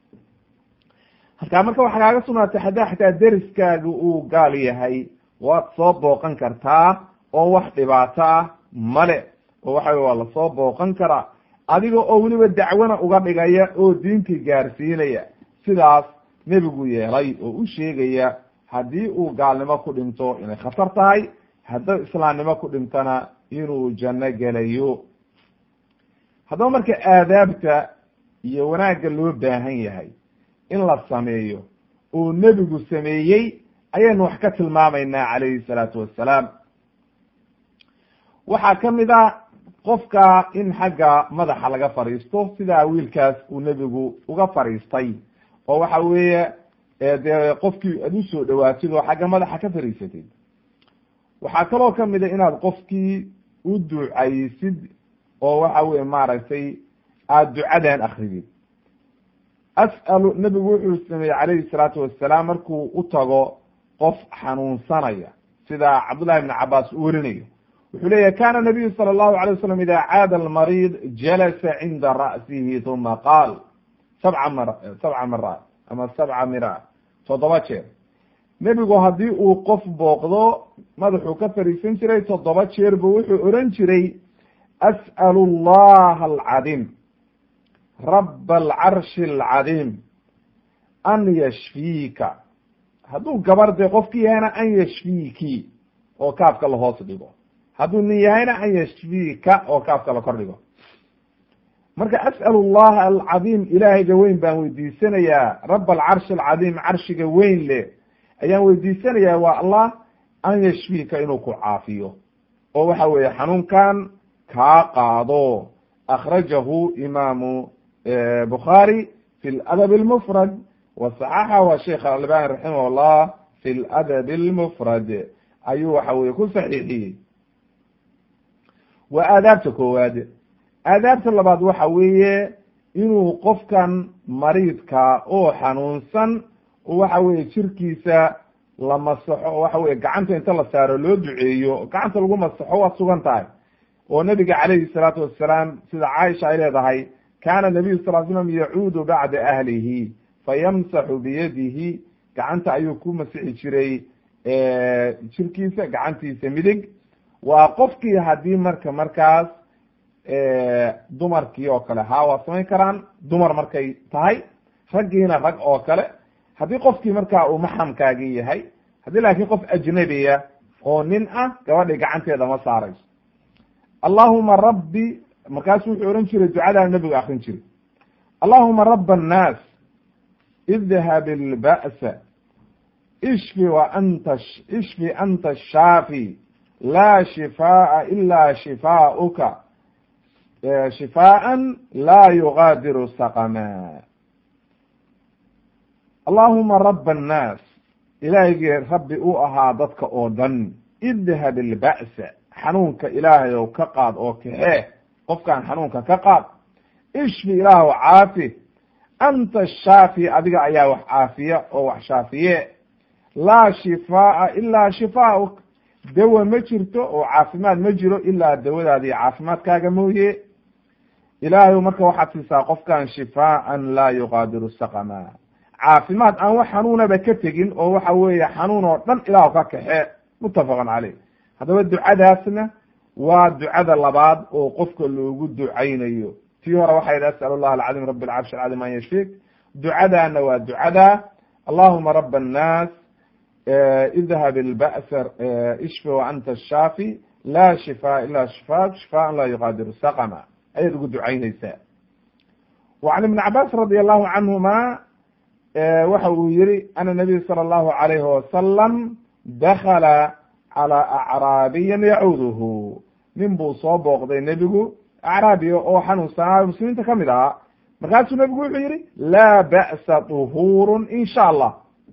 halkaa marka waxaa kaaga sugnaatay haddaa xataa deriskaaga uu gaal yahay waad soo booqan kartaa oo wax dhibaato ah male oo waxa waa lasoo booqan karaa adiga oo weliba dacwana uga dhigaya oo diintii gaarsiinaya sidaas nebigu yeelay oo u sheegaya haddii uu gaalnimo ku dhinto inay khatar tahay hadduu islaamnimo ku dhintona inuu janno gelayo haddaba marka aadaabta iyo wanaagga loo baahan yahay in la sameeyo oo nebigu sameeyey ayaynu wax ka tilmaamaynaa calayhi salaatu wassalaam waxaa ka mid ah qofka in xagga madaxa laga fadhiisto sidaa wiilkaas uu nebigu uga fadhiistay oo waxa weeye dee qofkii aad usoo dhawaatid oo xagga madaxa ka fadhiisatid waxaa kaloo kamid a inaad qofkii u ducaysid oo waxa weye maaragtay aada ducadan akridid as'alu nebigu wuxuu sameeyey calayhi salaatu wassalaam markuu u tago qof xanuunsanaya sida cabdullahi ibn cabaas u werinayo wuxuu leeyahy kana nabiyu sala allahu alay wasalam ida caada almariid jalasa cinda ra'sihi uma qaal sabca mar sabca maraat ama sabca miraat toddoba jeer nebigu haddii uu qof booqdo madaxuu ka fariisan jiray toddoba jeer bu wuxuu oran jiray as'alu allaha alcadiim raba alcarshi alcadiim an yashfiika hadduu gabar de qofki yahayna an yashfiiki oo kaafka lahoos dhigo hadduu nin yahayna an yashfiika oo kaafka la kor dhigo marka as'al allaha alcadiim ilaahayga weyn baan weydiisanayaa rab alcarshi alcadiim carshiga weyn leh ayaan weydiisanayaa waa allah an yashfiika inuu ku caafiyo oo waxa weeye xanuunkan kaa qaado akhrajahu imaamu bukhaari fi ladab almufrad wasaxaxahu sheikh albani raximah llah fi ladab almufrad ayuu waxa weye ku saxiixiyey waa aadaabta koowaad aadaabta labaad waxa weeye inuu qofkan mariidka oo xanuunsan waxa weye jirkiisa la masaxo waxa weye gacanta inta la saaro loo duceeyo gacanta lagu masaxo waa sugan tahay oo nabiga calayhi salaatu wasalaam sida caaisha ay leedahay kaana nabiyu sal slam yacuudu bacda ahlihi fayamsaxu biyadihi gacanta ayuu ku masixi jiray jirkiisa gacantiisa midig waa qofkii haddii marka markaas dumarkii oo kale haa waa samayn karaan dumar markay tahay raggiina rag oo kale haddii qofkii markaa uu maxramkaagii yahay haddii laakiin qof ajnabiya oo nin ah gabadhii gacanteeda ma saarayso allahuma rabbi markaasu wuxuu ohan jiray ducadaa nabigu akrin jiray allahuma raba annaas idhab ilba'sa ishfi wa anta ishfi anta ashaafi laa shifaa'a ila shifaa'uka shifaa'an laa yugaadiru saqama allahuma raba annaas ilaahygii rabbi u ahaa dadka oo dhan idhab ilba'sa xanuunka ilaahay ow ka qaad oo kaxee qofkan xanuunka ka qaad ishfi ilaahw caafi anta shaafi adiga ayaa wax caafiya oo wax shaafiye laa shifaa'a ilaa shifaa'uk dawa ma jirto oo caafimaad ma jiro ilaa dawadaadi caafimaadkaaga mooye ilaahay marka waxaad siisaa qofkan shifaaan laa yuqaadiru saqama caafimaad aan wax xanuunaba ka tegin oo waxa weeye xanuun oo dhan ilaah ka kaxe muttafaqan caleyh haddaba ducadaasna waa ducada labaad oo qofka loogu ducaynayo tii hore waxay idhi as'al allah alcadiim rabi alcarshi alcadiim an yashfik ducadaana waa ducada allahuma raba annaas idhab ilba'sa ishfi wa anta ashaafi laa shifaa ila shifaak shifaan laa yuqaadiru saqama ayaad ugu ducaynaysaa wa can ibni cabaas radi allahu canhuma waxa uu yihi ana nabiy sala allahu alayhi wasalam dakala calaa acraabiyan yacuuduhu nin buu soo booqday nebigu acraabiya oo xanuunsanaayo muslimiinta kamid ahaa markaasuu nebigu wuxuu yihi laa ba'sa duhuurun in sha allah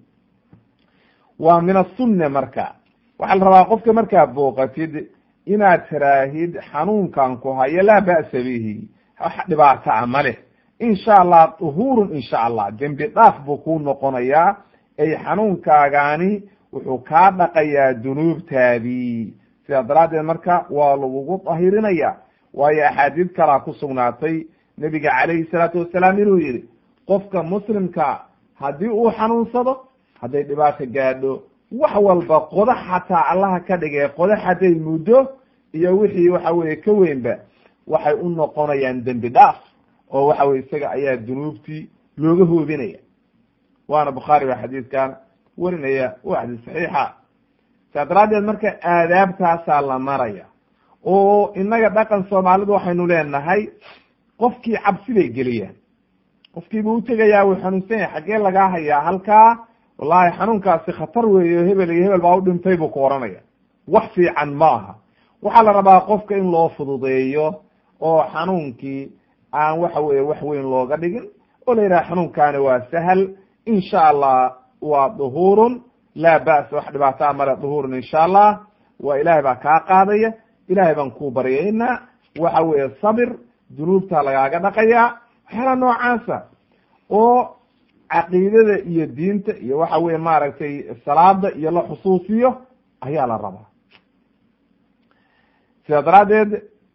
waa min asunne marka waxaa la rabaa qofka markaad booqatid inaad tiraahid xanuunkan ku hayo laa ba'sa bihi wax dhibaata a ma leh in sha allah duhuurun in sha allah dembi dhaaf buu kuu noqonayaa ay xanuunkaagaani wuxuu kaa dhaqayaa dunuubtaadii sidaa daraaddeed marka waa lagugu dahirinaya waayo axaadiid kalaa ku sugnaatay nebiga calayhi salaatu wasalaam inuu yihi qofka muslimka haddii uu xanuunsado hadday dhibaato gaadho wax walba qodax xataa allaha ka dhigay qodax hadday muddo iyo wixii waxa weye ka weynba waxay u noqonayaan dembi dhaaf oo waxa weye isaga ayaa dunuubtii looga hoobinaya waana bukhaari baa xadiidkan werinaya waa xadiis saxiixa saa daraaddeed marka aadaabtaasaa la maraya oo innaga dhaqan soomaalidu waxaynu leenahay qofkii cabsi bay geliyaan qofkiibuu utegayaa wuu xanuunsan yahay xaggee lagaa hayaa halkaa wallahi xanuunkaasi khatar weeyo hebel iyo hebel baa u dhintay buu ku oranaya wax fiican ma aha waxaa la rabaa qofka in loo fududeeyo oo xanuunkii aan waxa weye wax weyn looga dhigin oo la yidhaha xanuunkaani waa sahal insha allah waa duhuurun laa ba'sa wax dhibaataa male duhuurun insha allah waa ilaahay baa kaa qaadaya ilahay baan kuu baryaynaa waxa weeye sabir dunuubta lagaaga dhaqayaa waxyaala noocaasa oo caqiidada iyo diinta iyo waxa weye maaragtay salaada iyo la xusuusiyo ayaa la rabaa sidaa daraaddeed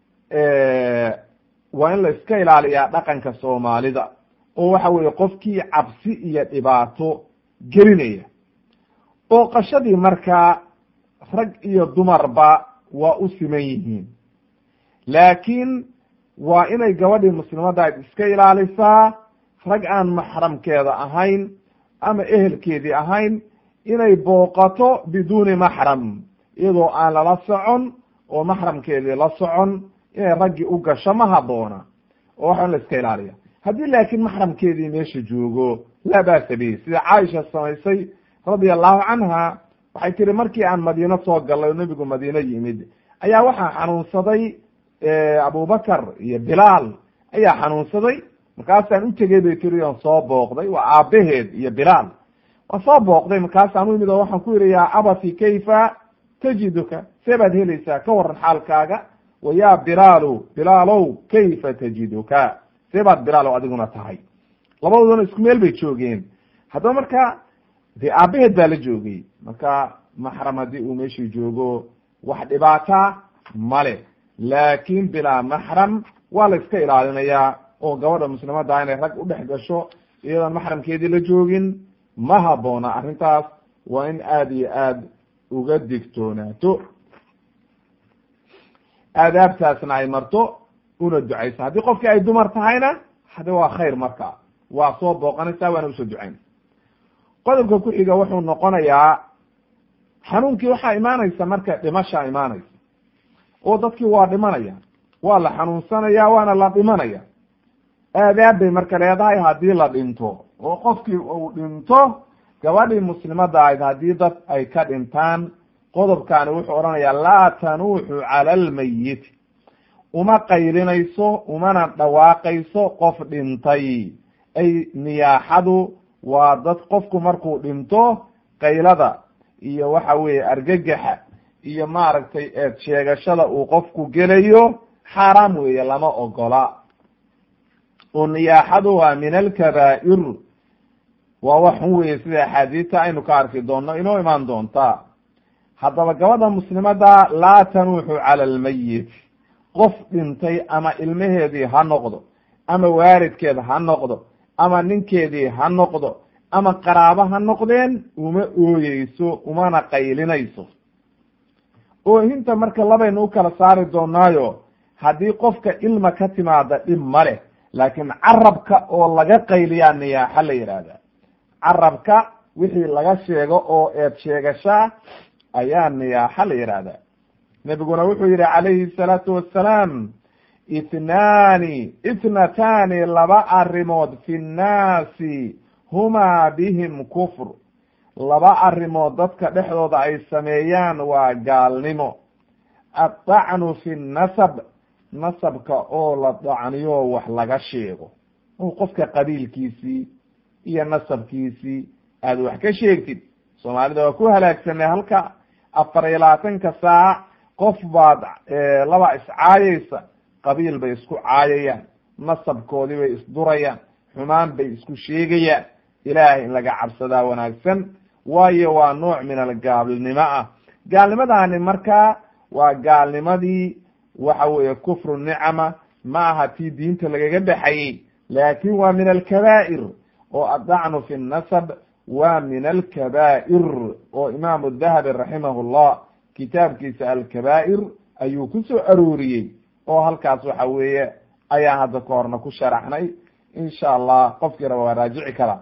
waa in la iska ilaaliyaa dhaqanka soomaalida oo waxa weye qofkii cabsi iyo dhibaato gelinaya oo qashadii markaa rag iyo dumarba waa u siman yihiin laakiin waa inay gabadhii muslimadaad iska ilaalisaa rag aan maxramkeeda ahayn ama ehelkeedii ahayn inay booqato biduuni maxram iyadoo aan lala socon oo maxramkeedii la socon inay raggii u gasho ma haboona oo waxaan la iska ilaaliya haddii laakiin maxramkeedii meesha joogo laa ba'sa bihi sida caaisha samaysay radia allahu canha waxay tiri markii aan madiino soo galay oo nebigu madiino yimid ayaa waxaa xanuunsaday abubakar iyo bilaal ayaa xanuunsaday markaasaan u tegey bay tiri oon soo booqday waa aabaheed iyo bilaal waan soo booqday markaasaan u imid oo waxaan ku yidhi yaa abati kayfa tajiduka see baad helaysaa ka waran xaalkaaga wa ya bilaalu bilaalow kayfa tajiduka see baad bilaalow adiguna tahay labadoodana isku meel bay joogeen haddaba marka dee aabaheed baa la joogay marka maxram haddii uu meeshii joogo wax dhibaata male laakin bilaa maxram waa la iska ilaalinayaa oo gabadha muslimadda inay rag udhex gasho iyadoon maxramkeedii la joogin ma haboona arrintaas waa in aada iyo aad uga digtoonaato aadaabtaasna ay marto una ducaysa haddii qofkii ay dumar tahayna hade waa khayr marka waa soo booqanaysaa waana usoo ducaynaysa qodobka ku xiga wuxuu noqonayaa xanuunkii waxaa imaanaysa marka dhimashaa imaanaysa oo dadkii waa dhimanaya waa la xanuunsanaya waana la dhimanaya aadaab bay marka leedahay haddii la dhinto oo qofkii uu dhinto gabadhii muslimadda ahayd haddii dad ay ka dhintaan qodobkaani wuxuu odhanayaa laa tanuuxu cala almayiti uma qaylinayso umana dhawaaqayso qof dhintay ay niyaaxadu waa dad qofku markuu dhinto qaylada iyo waxa weeye argagaxa iyo maaragtay eed sheegashada uu qofku gelayo xaaraam weeye lama ogola oo niyaaxadu waa min alkabaa'ir waa wax xun weeye sida axaadiista aynu ka arki doonno inoo imaan doonta haddaba gabadha muslimada laa tanuuxu cala almayit qof dhintay ama ilmaheedii ha noqdo ama waalidkeed ha noqdo ama ninkeedii ha noqdo ama qaraabo ha noqdeen uma ooyeyso umana qaylinayso oohinta marka labaynu u kala saari doonaayo haddii qofka ilma ka timaada dhib ma leh laakiin carabka oo laga qayliyaa niyaaxa la yidhaahda carabka wixii laga sheego oo eed sheegashaa ayaa niyaaxa la yidhaahda nebiguna wuxuu yihi calayhi salaatu wassalaam itnaani itnatani laba arrimood fi nnaasi humaa bihim kufr laba arrimood dadka dhexdooda ay sameeyaan waa gaalnimo addacnu fi nasab nasabka oo la dacniyo wax laga sheego oo qofka qabiilkiisii iyo nasabkiisii aada wax ka sheegtid soomaalida waa ku halaagsanay halka afar iyo labaatanka saac qof baad laba iscaayaysa qabiil bay isku caayayaan nasabkoodii bay isdurayaan xumaan bay isku sheegayaan ilaahay in laga cabsadaa wanaagsan waayo waa nooc min algaalnimo ah gaalnimadaani markaa waa gaalnimadii waxa weeye kufru nicama ma aha tii diinta lagaga baxayey laakin waa min alkabaa'ir oo addacnu fi nasab waa min alkabaa'ir oo imaamu dahabi raximah llah kitaabkiisa alkabaa'ir ayuu ku soo arooriyey oo halkaas waxa weeye ayaa hadda ka horna ku sharaxnay insha allah qofkii raba waa raajici karaa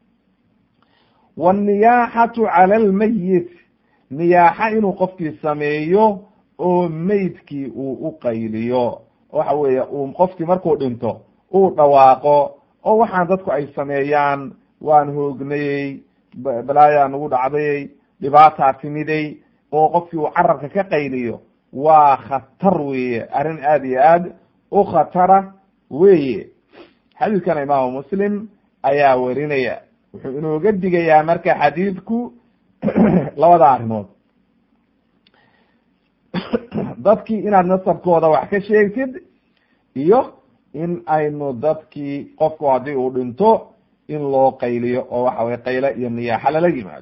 wanniyaaxatu cala almayit niyaaxa inuu qofkii sameeyo oo meydkii uu u qayliyo waxa weeye uu qofkii markuu dhinto uu dhawaaqo oo waxaan dadku ay sameeyaan waan hoognayey balaayaa nagu dhacdayey dhibaataa timiday oo qofkii uu carabka ka qayliyo waa khatar weeye arrin aada iyo aad u khatara weeye xadiidkana imaamu muslim ayaa werinaya wuxuu inooga digayaa marka xadiidku labada arrimood dadkii inaad nasabkooda wax ka sheegtid iyo in aynu dadkii qofku haddii uu dhinto in loo qayliyo oo waxa weye qayle iyo niyaaxa lala yimaado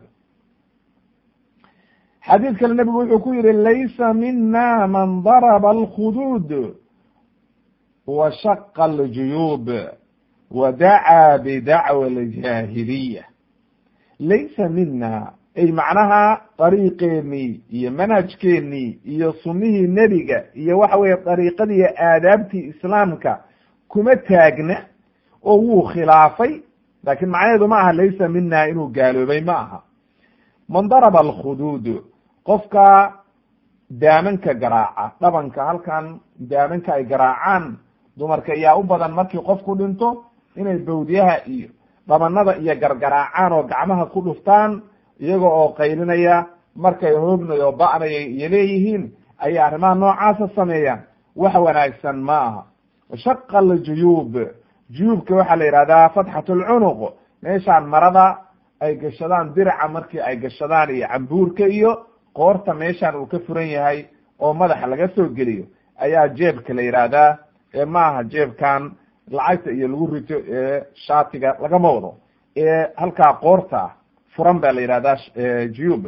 xadiid kale nebigu wuxuu ku yihi laysa mina man daraba alkhuduud wa shaqa aljuyuub wa dacaa bidacwa aljaahiliya laysa mina ay macnaha dariiqeenii iyo manhajkeenii iyo sunnihii nebiga iyo waxa weeye dariiqadii aadaabtii islaamka kuma taagna oo wuu khilaafay laakiin macnaheedu ma aha laysa mina inuu gaaloobay ma aha man daraba alkhuduud qofka daamanka garaaca dhabanka halkan daamanka ay garaacaan dumarka ayaa u badan markii qofku dhinto inay bawdyaha iyo dhabanada iyo gargaraacaan oo gacmaha ku dhuftaan iyaga oo qaylinaya markay hoognayo oo ba'naya iyo leeyihiin ayay arrimaha noocaasa sameeyaan wax wanaagsan ma aha shaqa aljuyuub juyuubka waxaa la yihahdaa fatxat lcunuq meeshaan marada ay gashadaan diraca markii ay gashadaan iyo cambuurka iyo qoorta meeshaan uu ka furan yahay oo madaxa laga soo geliyo ayaa jeebka la yihahdaa ee maaha jeebkan lacagta iyo lagu rito ee shaatiga lagama wado ee halkaa qoorta furan baa la yihahdaa juyuub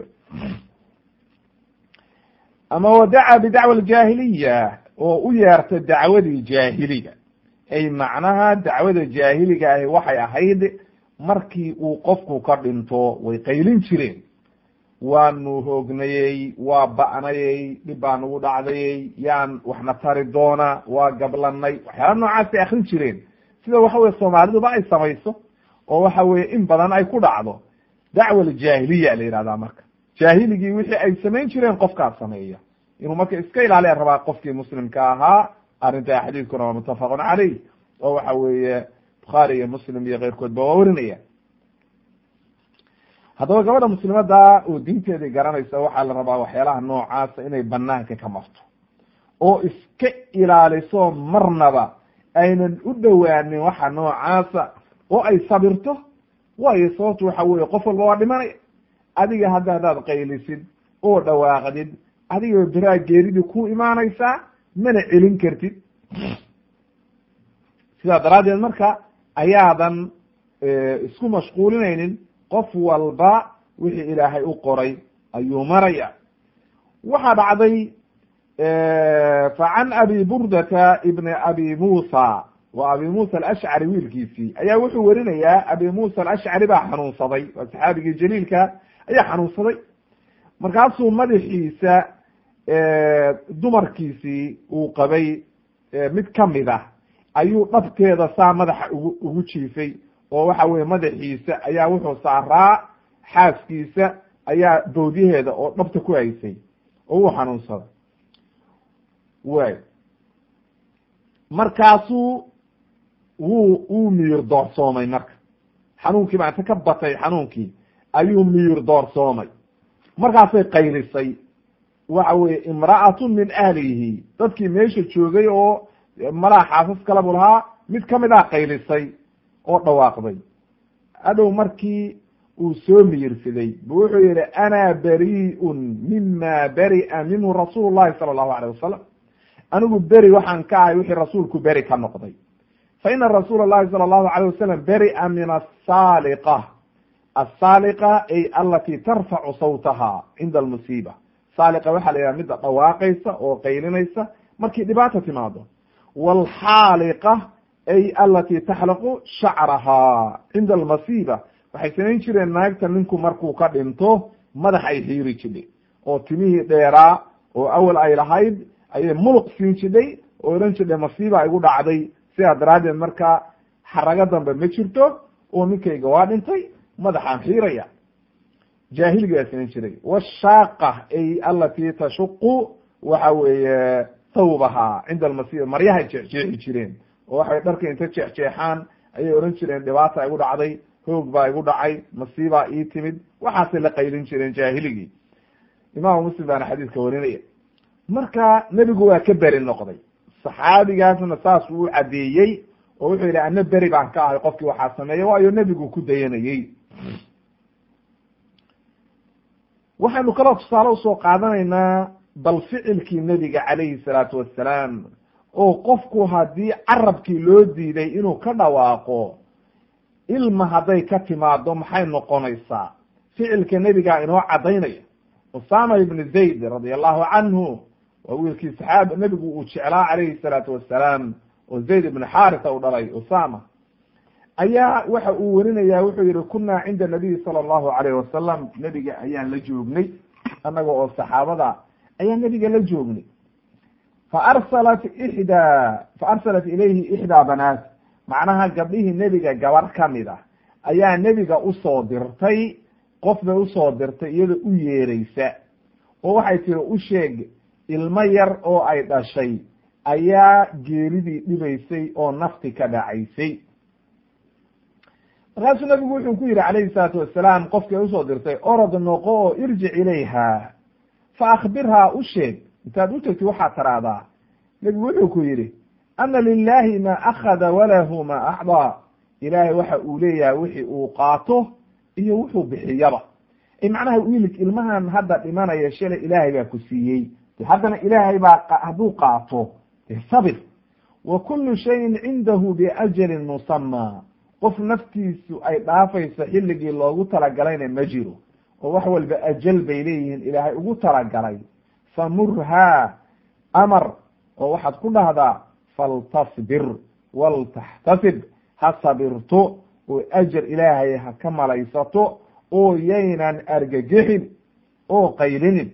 ama wadaca bidacwa aljaahiliya oo u yeerta dacwadii jaahiliga ay macnaha dacwada jaahiliga ahi waxay ahayd markii uu qofku ka dhinto way qaylin jireen waanu hoognayey waa ba'nayey dhib baa nagu dhacdayey yaan waxna tari doona waa gablanay waxyaala noocaasay akrin jireen sida waxa weye soomaaliduba ay samayso oo waxa weye in badan ay ku dhacdo dacwa aljaahiliya la yihahdaa marka jaahiligii wixii ay samayn jireen qofkaa sameeya inuu marka iska ilaaliya rabaa qofkii muslimka ahaa arrinta xadiidkuna waa muttafaqun caleyh oo waxa weeye bukhaari iyo muslim iyo keyrkoodba waa warinaya haddaba gabadha muslimada oo diinteedii garanaysa waxaa la rabaa waxyaalaha noocaasa inay banaanka ka marto oo iska ilaaliso marnaba aynan u dhowaanin waxa noocaasa oo ay sabirto waayo sababtu waxa weye qof walba waa dhimanaya adiga hadda haddaad qaylisid oo dhawaaqdid adiga beraa geeridii ku imaanaysaa mana celin kartid sidaa daraaddeed marka ayaadan isku mashquulinaynin qof walba wixii ilaahay u qoray ayuu maraya waxaa dhacday fa can abi burdata ibni abi muusa wa abi muusa alashcari wiilkiisii ayaa wuxuu werinayaa abi muusa alashcari baa xanuunsaday waa saxaabigii jaliilka ayaa xanuunsaday markaasuu madaxiisa dumarkiisii uu qabay mid kamid ah ayuu dhabteeda saa madaxa ugu ugu jiifay oo waxa weye madaxiisa ayaa wuxuu saaraa xaaskiisa ayaa bawdyaheeda oo dhabta ku haysay oo wuu xanuunsaday way markaasuu wuu wuu miyir doorsoomay marka xanuunkii baa inta ka batay xanuunkii ayuu miyir doorsoomay markaasay qaylisay waxa weye imra'atun min ahlihi dadkii meesha joogay oo malaha xaasas kala bu lahaa mid kamid ah qaylisay oo dhawaaqday adhow markii uu soo miyirsaday bu wuxuu yihi ana bari'un mima beri'a minhu rasuul llahi sala allahu alayh wasalam anigu beri waxaan ka ahay wixii rasuulku beri ka noqday fa ina rasuula llahi sala allahu alayh wasalam beri'a min asaaliqa asaaliqa ay alati tarfacu sawtaha cinda almusiiba saaliqa waxaa la yidhaha midda dhawaaqaysa oo qaylinaysa markii dhibaata timaado waalxaaliqa ay alati taxlaqu shacraha cinda almasiiba waxay samayn jireen naagta ninku markuu ka dhinto madax ay xiiri jidhay oo timihii dheeraa oo awal ay lahayd ayay muluq siin jidhay oo odhan jidhay masiiba igu dhacday sidaa daraaddeed marka xarago dambe ma jirto oo ninkayga waa dhintay madaxaan xiiraya jaahiligaa samayn jiray washaaqa ay alati tashuqu waxa weeye thawbaha cinda almasiiba maryahay jeexjeexi jireen oo waxay dharka inta jeexjeexaan ayay odhan jireen dhibaata igu dhacday hoog baa igu dhacay masiibaa ii timid waxaasay la qaylin jireen jaahiligii imaamu muslim baana xadiiska warinaya marka nebigu waa ka beri noqday saxaabigaasna saas uu caddeeyey oo wuxuu yidhi ana beri baan ka ahay qofkii waxaa sameeya waayo nebigu ku dayanayey waxaynu kaloo tusaale usoo qaadanaynaa bal ficilkii nebiga calayhi salaatu wassalaam oo qofku haddii carabkii loo diiday inuu ka dhawaaqo ilma hadday ka timaado maxay noqonaysaa ficilka nebigaa inoo caddaynaya usama ibni zayd radia allahu canhu waa wiilkii saxaaba nebigu uu jeclaa calayhi salaatu wassalaam oo zayd ibni xaarisa u dhalay usama ayaa waxa uu werinaya wuxuu yihi kunaa cinda nabiyi sala allahu alayh wasalam nebiga ayaan la joognay annaga oo saxaabada ayaa nebiga la joognay fa arsalat ixdaa fa arsalat ilayhi ixdaa banaat macnaha gabdhihii nebiga gabar kamid ah ayaa nebiga usoo dirtay qof bay usoo dirtay iyadoo u yeereysa oo waxay tiri u sheeg ilmo yar oo ay dhashay ayaa geeridii dhibaysay oo nafti ka dhacaysay markaasuu nabigu wuxuu ku yidhi calayhi salaatu wasalaam qofkii usoo dirtay orod noqo oo irjic ilayha fa akhbirhaa u sheeg intaad u tegti waxaad taraahdaa nebigu wuxuu ku yidhi ana lilahi ma akhada walahu ma acdaa ilaahay waxa uu leeyahay wixii uu qaato iyo wuxuu bixiyaba macnaha wiilig ilmahan hadda dhimanaya shalay ilaahay baa ku siiyey haddana ilaahay baa hadduu qaato de sabir wa kullu shayin cindahu biajalin musamaa qof naftiisu ay dhaafayso xilligii loogu talagalayna ma jiro oo wax walba ajal bay leeyihiin ilaahay ugu talagalay famurhaa amar oo waxaad ku dhahdaa faltasbir waltaxtasib ha sabirto oo ajar ilaahay ha ka malaysato oo yaynan argagixin oo qaylinin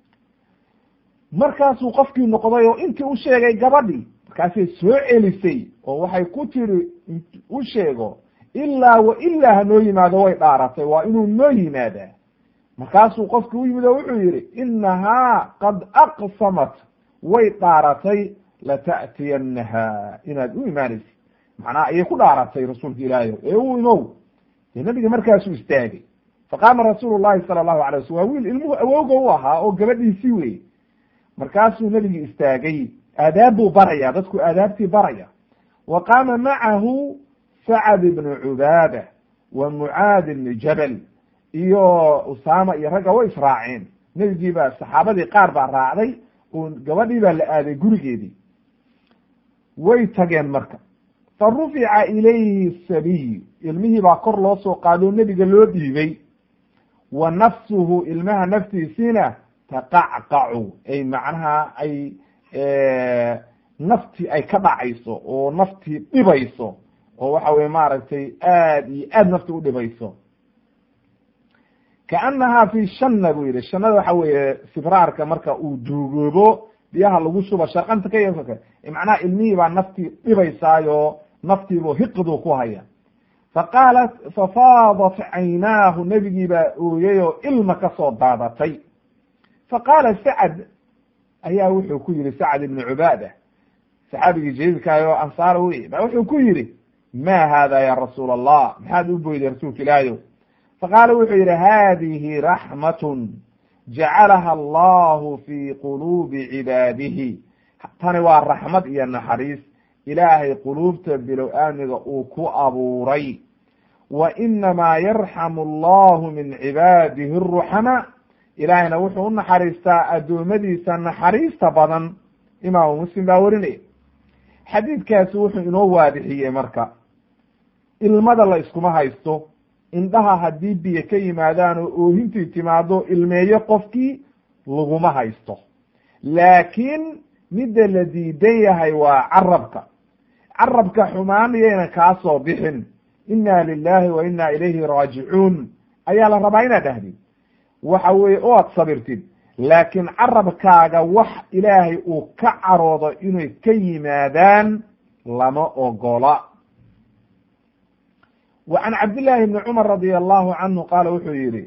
markaasuu qofkii noqday oo intii u sheegay gabadhii markaasay soo celisay oo waxay ku tiri u sheego ilaa wa ilaa hanoo yimaado way dhaaratay waa inuu noo yimaadaa markaasuu qofkii u yimid oo wuxuu yidhi inahaa qad aqsamat way dhaaratay lata'tiyanaha inaad u imaanaysid macnaha ayay ku dhaaratay rasuulka ilaahi ee u imow dee nabiga markaasuu istaagay faqaama rasuulu llahi sala allahu alay waslam waa wiil ilmuhu awowga u ahaa oo gabadhiisii wey markaasuu nebigi istaagay aadaab buu baraya dadku aadaabtii baraya wa qaama macahu sacad ibnu cubaada wa mucaad ibni jabal iyo usaama iyo ragga way israaceen nebigii baa saxaabadii qaar baa raacday oo gabadhii baa la aaday gurigeedii way tageen marka fa rufica ilayhi sabiy ilmihii baa kor loo soo qaado nebiga loo dhiibay wa nafsuhu ilmaha naftiisiina taqacqacu ay macnaha ay naftii ay ka dhacayso oo naftii dhibayso oo waxa weye maaragtay aad iyo aad nafti u dhibayso kaanahaa fi shanna buu yihi shanada waxa weeye sibraarka marka uu duugoobo biyaha lagu shuba sharqanta ka y macnaha ilmihii baa naftii dhibaysaayo naftiibu hiqdu ku haya faqaalat fafaadat caynaahu nebigii baa ooyey oo ilma kasoo daadatay faqaala sacad ayaa wuxuu ku yihi sacad ibnu cubaada saxaabigii jaliilkaah oo ansaar wey ba wuxuu ku yihi ma hada ya rasuul allah maxaad u boyday rasuulka ilaahiyo faqaala wuxuu yihi hadihi raxmatun jacalaha allahu fi quluubi cibaadihi tani waa raxmad iyo naxariis ilaahay quluubta bilow aamiga uu ku abuuray wa inamaa yarxamu allahu min cibaadihi aruxamaa ilaahayna wuxuu u naxariistaa addoommadiisa naxariista badan imaamu muslim baa werinaya xadiidkaasi wuxuu inoo waadixiyey marka ilmada la iskuma haysto indhaha haddii biyo ka yimaadaan oo oohintii timaado ilmeeyo qofkii laguma haysto laakiin midda la diidan yahay waa carabka carabka xumaan yayna kaa soo bixin inna lilahi wa inna ilayhi raajicuun ayaa la rabaa inaad dhahdid waxa weye o ad sabirtid laakiin carabkaaga wax ilaahay uu ka caroodo inay ka yimaadaan lama ogola wa can cabdillahi bni cumar radi allahu canhu qaala wuxuu yihi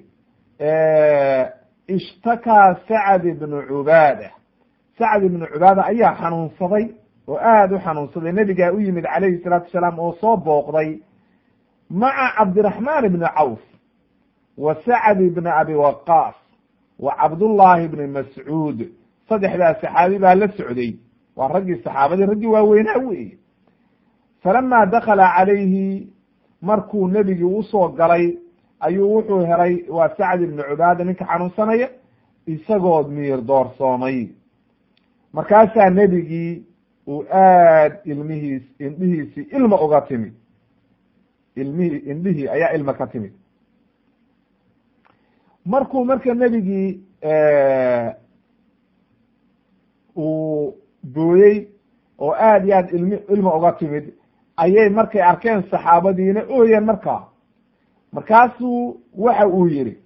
ishtakaa sacd ibnu cubaada sacd ibnu cubaada ayaa xanuunsaday oo aada u xanuunsaday nebigaa u yimid calayhi salaatu wasalaam oo soo booqday maca cabdiraxmaan ibni cawf wa sacd ibni abi waqaas wa cabdullaahi ibni mascuud saddexdaas saxaabi baa la socday waa raggii saxaabadii raggii waaweynaa weeye falamaa dakala calayhi markuu nebigii usoo galay ayuu wuxuu helay waa sacd ibnu cubaada ninka xanuunsanaya isagoo miir doorsoomay markaasaa nebigii uu aad ilmihiis indhihiisii ilma uga timid ilmihii indhihii ayaa ilma ka timid markuu marka nebigii uu booyey oo aad iyo aad ilmi ilma uga timid ayay markay arkeen saxaabadiina ooyeen markaa markaasuu waxa uu yihi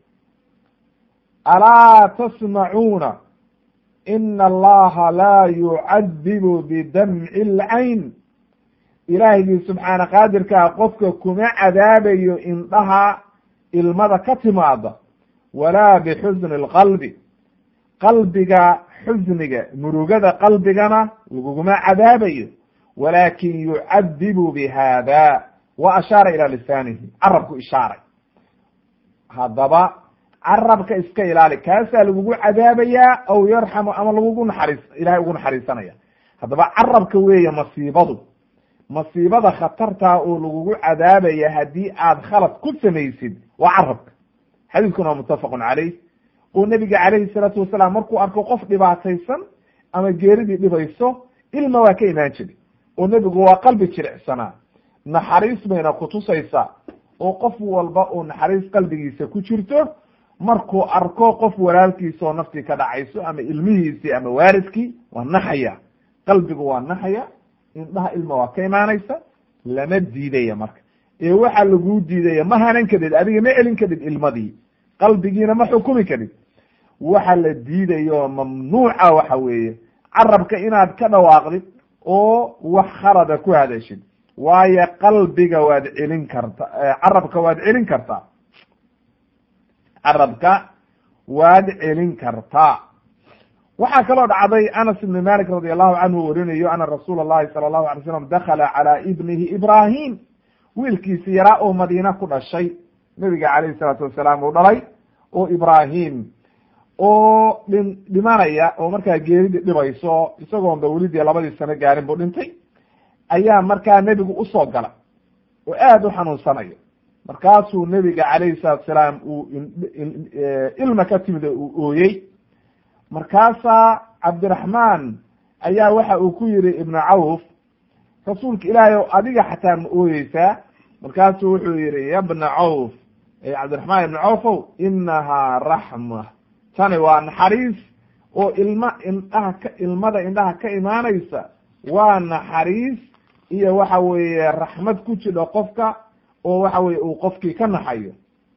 alaa tasmacuuna ina allaha laa yucadibu bidamci lcayn ilaahigii subxaana qaadirkaa qofka kuma cadaabayo indhaha ilmada ka timaada walaa bixusni lqalbi qalbiga xusniga murugada qalbigana laguguma cadaabayo walaakin yucadibu bihada wa ashaara ilaa lisaanihi carabku ishaaray haddaba carabka iska ilaali kaasaa lagugu cadaabayaa aw yarxamu ama lagugu naxariis ilahay ugu naxariisanaya haddaba carabka weeye masiibadu masiibada khatartaa oo lagugu cadaabaya haddii aad khalad ku samaysid waa carabka xadiiskuna waa muttafaqun caleyh oo nebiga calayhi salaatu wasalaam markuu arko qof dhibaataysan ama geeridii dhibayso ilma waa ka imaan jiri oo nebigu waa qalbi jilicsanaa naxariis bayna kutusaysaa oo qof walba oo naxariis qalbigiisa ku jirto markuu arko qof walaalkiisa oo naftii ka dhacayso ama ilmihiisii ama waaridkii waa naxaya qalbigu waa naxaya indhaha ilma waa ka imaanaysa lama diidaya marka ee waxaa laguu diidaya ma hanan kadid adiga ma celin kadid ilmadii qalbigiina ma xukumi kadid waxa la diidayo mamnuuca waxa weeye carabka inaad ka dhawaaqdid oo wax khalada ku hadashid waayo qalbiga waad celin karta carabka waad celin kartaa carabka waad celin kartaa waxaa kaloo dhacday anas ibni malik radi allahu canhu warinayo ana rasuula allahi sala allahu alay slam dakala calaa ibnihi ibrahim wiilkiisi yaraa oo madiina ku dhashay nebiga calayhi salaatu wasalaam uu dhalay oo ibrahim oo dhin dhimanaya oo markaa geeridi dhibayso isagoonba welidii labadii sano gaarin buu dhintay ayaa markaa nebigu usoo galay oo aada u xanuunsanayo markaasuu nebiga calayhi salaatu salaam uu ilma ka timid oo uu ooyey markaasaa cabdiraxmaan ayaa waxa uu ku yihi ibnu cawf rasuulka ilaahay o adiga xataa ma ooyeysaa markaasuu wuxuu yihi ya bna cawf cabdiraxmaan ibna cawfow inahaa raxma tani waa naxariis oo ilma indhaha ka ilmada indhaha ka imaanaysa waa naxariis iyo waxa weeye raxmad ku jidho qofka oo waxa weye uu qofkii ka naxayo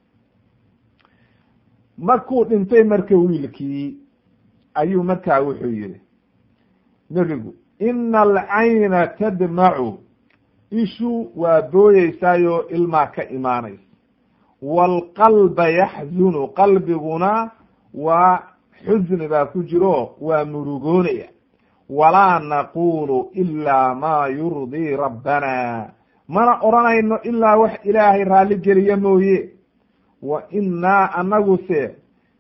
markuu dhintay marka wiilkii ayuu markaa wuxuu yihi nebigu ina alcayna tadmacu ishu waa booyeysaayo ilmaa ka imaanaysa waalqalba yaxzunu qalbiguna waa xusni baa ku jiro waa murugoonaya walaa naqulu ilaa maa yurdii rabbana mana odhanayno ilaa wax ilaahay raalli geliya mooye wa innaa anaguse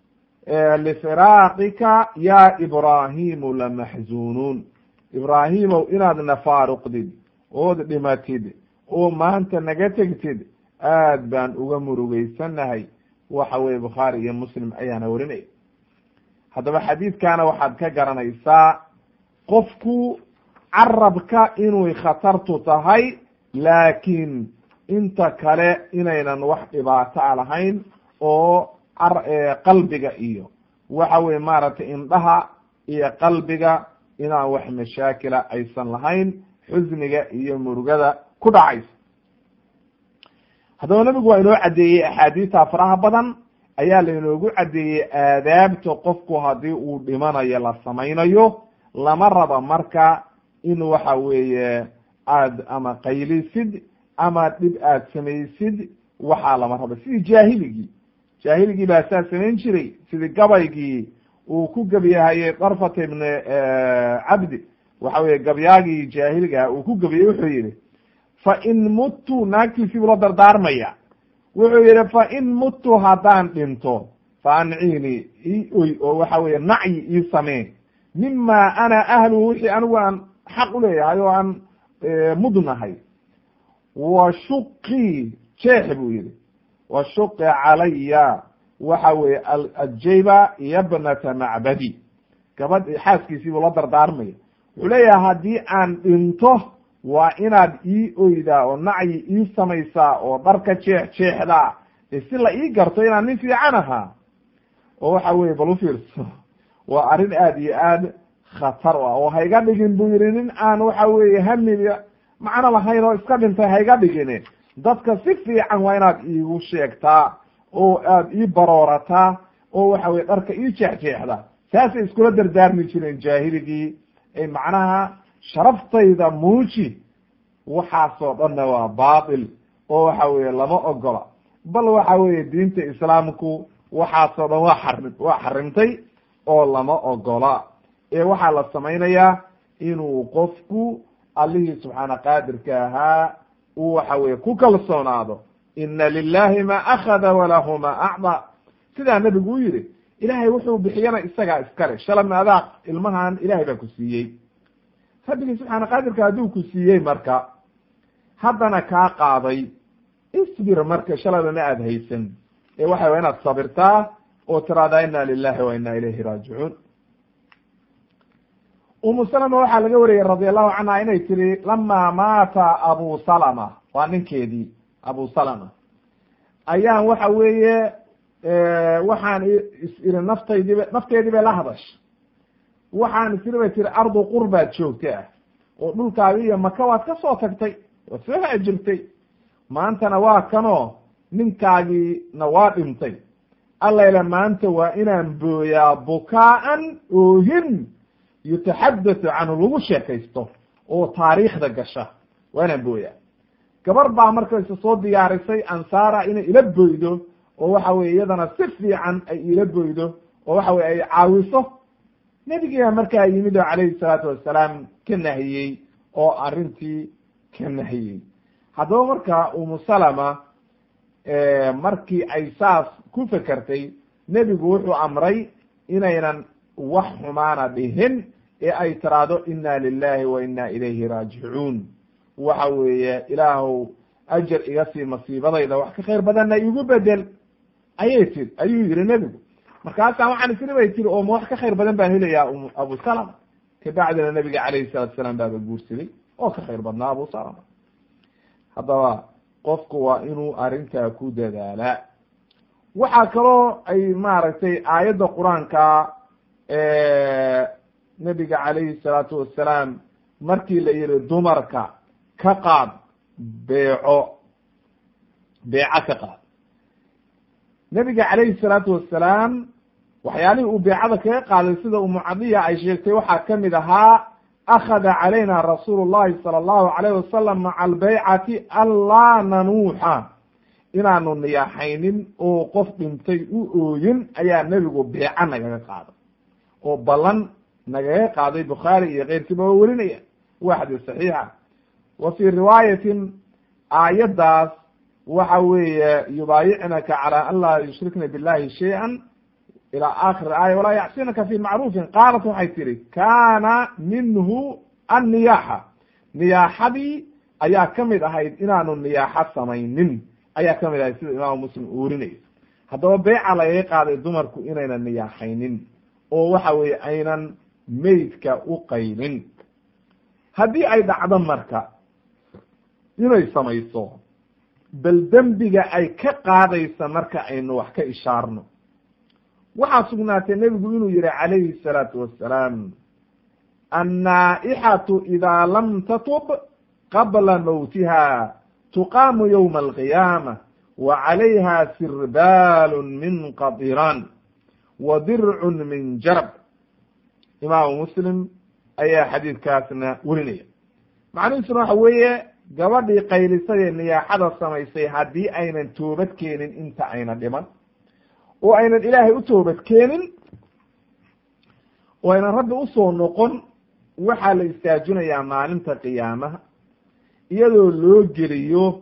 lifiraaqika ya ibraahimu lamaxzunuun ibraahimow inaad na faaruqdid ood dhimatid oo maanta naga tegtid aad baan uga murugeysannahay waxa weye bukhaari iyo muslim ayaana warinaya haddaba xadiidkana waxaad ka garanaysaa qofku carabka inay khatartu tahay laakiin inta kale inaynan wax dhibaato a lahayn oo qalbiga iyo waxa weye maaragtay indhaha iyo qalbiga inaan wax mashaakila aysan lahayn xusniga iyo murugada ku dhacaysa haddaba nabigu waa inoo caddeeyey axaadiista faraha badan ayaa lainoogu caddeeyey aadaabta qofku haddii uu dhimanayo la samaynayo lama raba marka in waxa weeye aad ama qaylisid ama dhib aad samaysid waxaa lama raba sidii jaahiligii jaahiligii baa saa samayn jiray sidii gabaygii uu ku gebyahayey darfat ibni cabdi waxa weye gabyaagii jaahiligaha uu ku gebiyey wuxuu yihi fa in muttu naagtiisii buu la dardaarmaya wuxuu yihi fa in muttu haddaan dhinto fa anciini ii oy oo waxa weye nacyi ii samee mima ana ahluhu wixii anigu aan xaq uleeyahay oo aan mudnahay wa shuqii jeex buu yihi wa shuqi calaya waxa weye ajayba yabnata macbadi gabadh xaaskiisii buu la dardaarmaya wuxuu leeyahay haddii aan dhinto waa inaad ii oydaa oo nacyi ii samaysaa oo dharka jeex jeexdaa e si la ii garto inaan nin fiican ahaa oo waxa weye bal ufiirso waa arrin aad iyo aad khatar u ah oo hayga dhigin buu yihi nin aan waxa weeye hamiga macno lahayn oo iska dhintay hayga dhigin dadka si fiican waa inaad iigu sheegtaa oo aad ii baroorataa oo waxa weye dharka ii jeexjeexda saasay iskula dardaarmi jireen jaahiligii ay macnaha sharaftayda muuji waxaasoo dhanna waa baatil oo waxa weye lama ogola bal waxa weye diinta islaamku waxaasoo dhan waa xari waa xarimtay oo lama ogola ee waxaa la samaynayaa inuu qofku allihii subxaana qaadirka ahaa uu waxa weye ku kalsoonaado ina lilahi ma akhada walahu ma acda sidaa nebigu u yihi ilaahay wuxuu bixiyana isagaa iskale shalabna adaa ilmahan ilahay baa ku siiyey rabbigii subxaana qaadirka hadduu ku siiyey marka haddana kaa qaaday isbir marka shaladana aada haysan ee waxa way inaad sabirtaa oo tiraahdaa ina lilahi wa ina ilayhi raajicuun umu salama waxaa laga wariyey radi allahu canha inay tiri lama maata abu salama waa ninkeedii abu salama ayaan waxa weeye waxaan is iri naftaydiiba nafteedii bay la hadashay waxaan is iri bay tiri ardu qurbaad joogta ah oo dhulkaagi iyo maka waad ka soo tagtay waad soo haajirtay maantana waa kanoo ninkaagiina waa dhintay allayle maanta waa inaan booyaa bukaa'an oohin yutaxadathu canhu lagu sheekaysto oo taariikhda gasha waa inaan booyaa gabar baa markayse soo diyaarisay ansaara inay ila boydo oo waxa weye iyadana si fiican ay ila boydo oo waxa weye ay caawiso nebigiiba markaa yimid oo calayhi salaatu wasalaam ka nahiyey oo arrintii ka nahiyey haddaba marka umu salama markii ay saas ku fekertay nebigu wuxuu amray inaynan wax xumaana dhihin ee ay tiraahdo ina lilahi wa ina ilayhi raajicuun waxa weeye ilaahow ajar iga sii masiibadayda wax ka khayr badanna igu bedel ayay tiri ayuu yihi nebigu markaasaa waxaan isiri bay tiri oo ma wax ka khayr badan baan helayaa abu salama kabacdina nabiga calayhi salatu salaam baaba guursaday oo ka khayr badnaa abu salama haddaba qofku waa inuu arrintaa ku dadaalaa waxaa kaloo ay maaragtay aayadda qur-aanka nebiga calayhi salaatu wassalaam markii la yihi dumarka ka qaad beeco beeco ka qaad nebiga calayhi salaatu wassalaam waxyaalihii uu beecada kaga qaaday sida umu cadiya ay sheegtay waxaa kamid ahaa akhada calayna rasuulu llahi sala allahu alayh wasalam maca albeycati anlaa nanuuxa inaanu niyaaxaynin oo qof dhintay u ooyin ayaa nebigu beeco nagaga qaaday oo ballan nagaga qaaday bukhaari iyo keyrkiiba waa werinaya waa xadiis saxiixa wa fii riwaayatin aayaddaas waxa weeye yubaayicnaka calaa an laa yushrikna billahi shay-an ilaa aakhir aaya walaa yacsinaka fi macruufin qaalat waxay tihi kaana minhu anniyaaxa niyaaxadii ayaa kamid ahayd inaanu niyaaxo samaynin ayaa kamid ahayd sida imaamu muslim uu werinayo haddaba beyca lagaga qaaday dumarku inaynan niyaaxaynin oo waxa weeye aynan meydka u qaylin haddii ay dhacdo marka inay samayso bal dembiga ay ka qaadaysa marka aynu wax ka ishaarno waxaa sugnaatay nebigu inuu yihi calayhi الsalaatu wassalaam annaaixatu idaa lam tatub qabla mawtiha tuqaamu ywma alqiyaama wa calayha sirbaalu min qadiran wa dircun min jarab imaamu muslim ayaa xadiidkaasna werinaya macnihiisuna waxa weeye gabadhii qaylisay ee niyaaxada samaysay haddii aynan toobad keenin inta ayna dhiman oo aynan ilaahay u toobad keenin oo aynan rabbi usoo noqon waxaa la istaajinayaa maalinta qiyaamaha iyadoo loo geliyo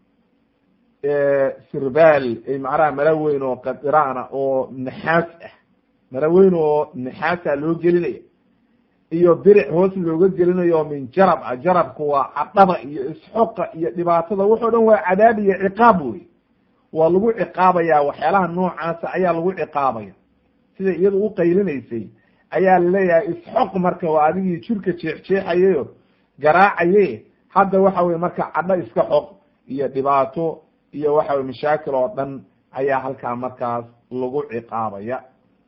sirbaal macnaha mara weyn oo qadiraana oo naxaas ah mara weyn oo naxaasa loo gelinaya iyo diric hoos looga gelinayo min jarab ah jarabku waa cadhada iyo isxoqa iyo dhibaatada waxoo dhan waa cadaab iyo ciqaab wey waa lagu ciqaabaya waxyaalaha noocaasa ayaa lagu ciqaabaya sida iyadu u qaylinaysay ayaa laleeyahay isxoq marka waa adigii jirka jeexjeexayayo garaacaye hadda waxa weye marka cadho iska xoq iyo dhibaato iyo waxa weye mashaakil oo dhan ayaa halkaa markaas lagu ciqaabaya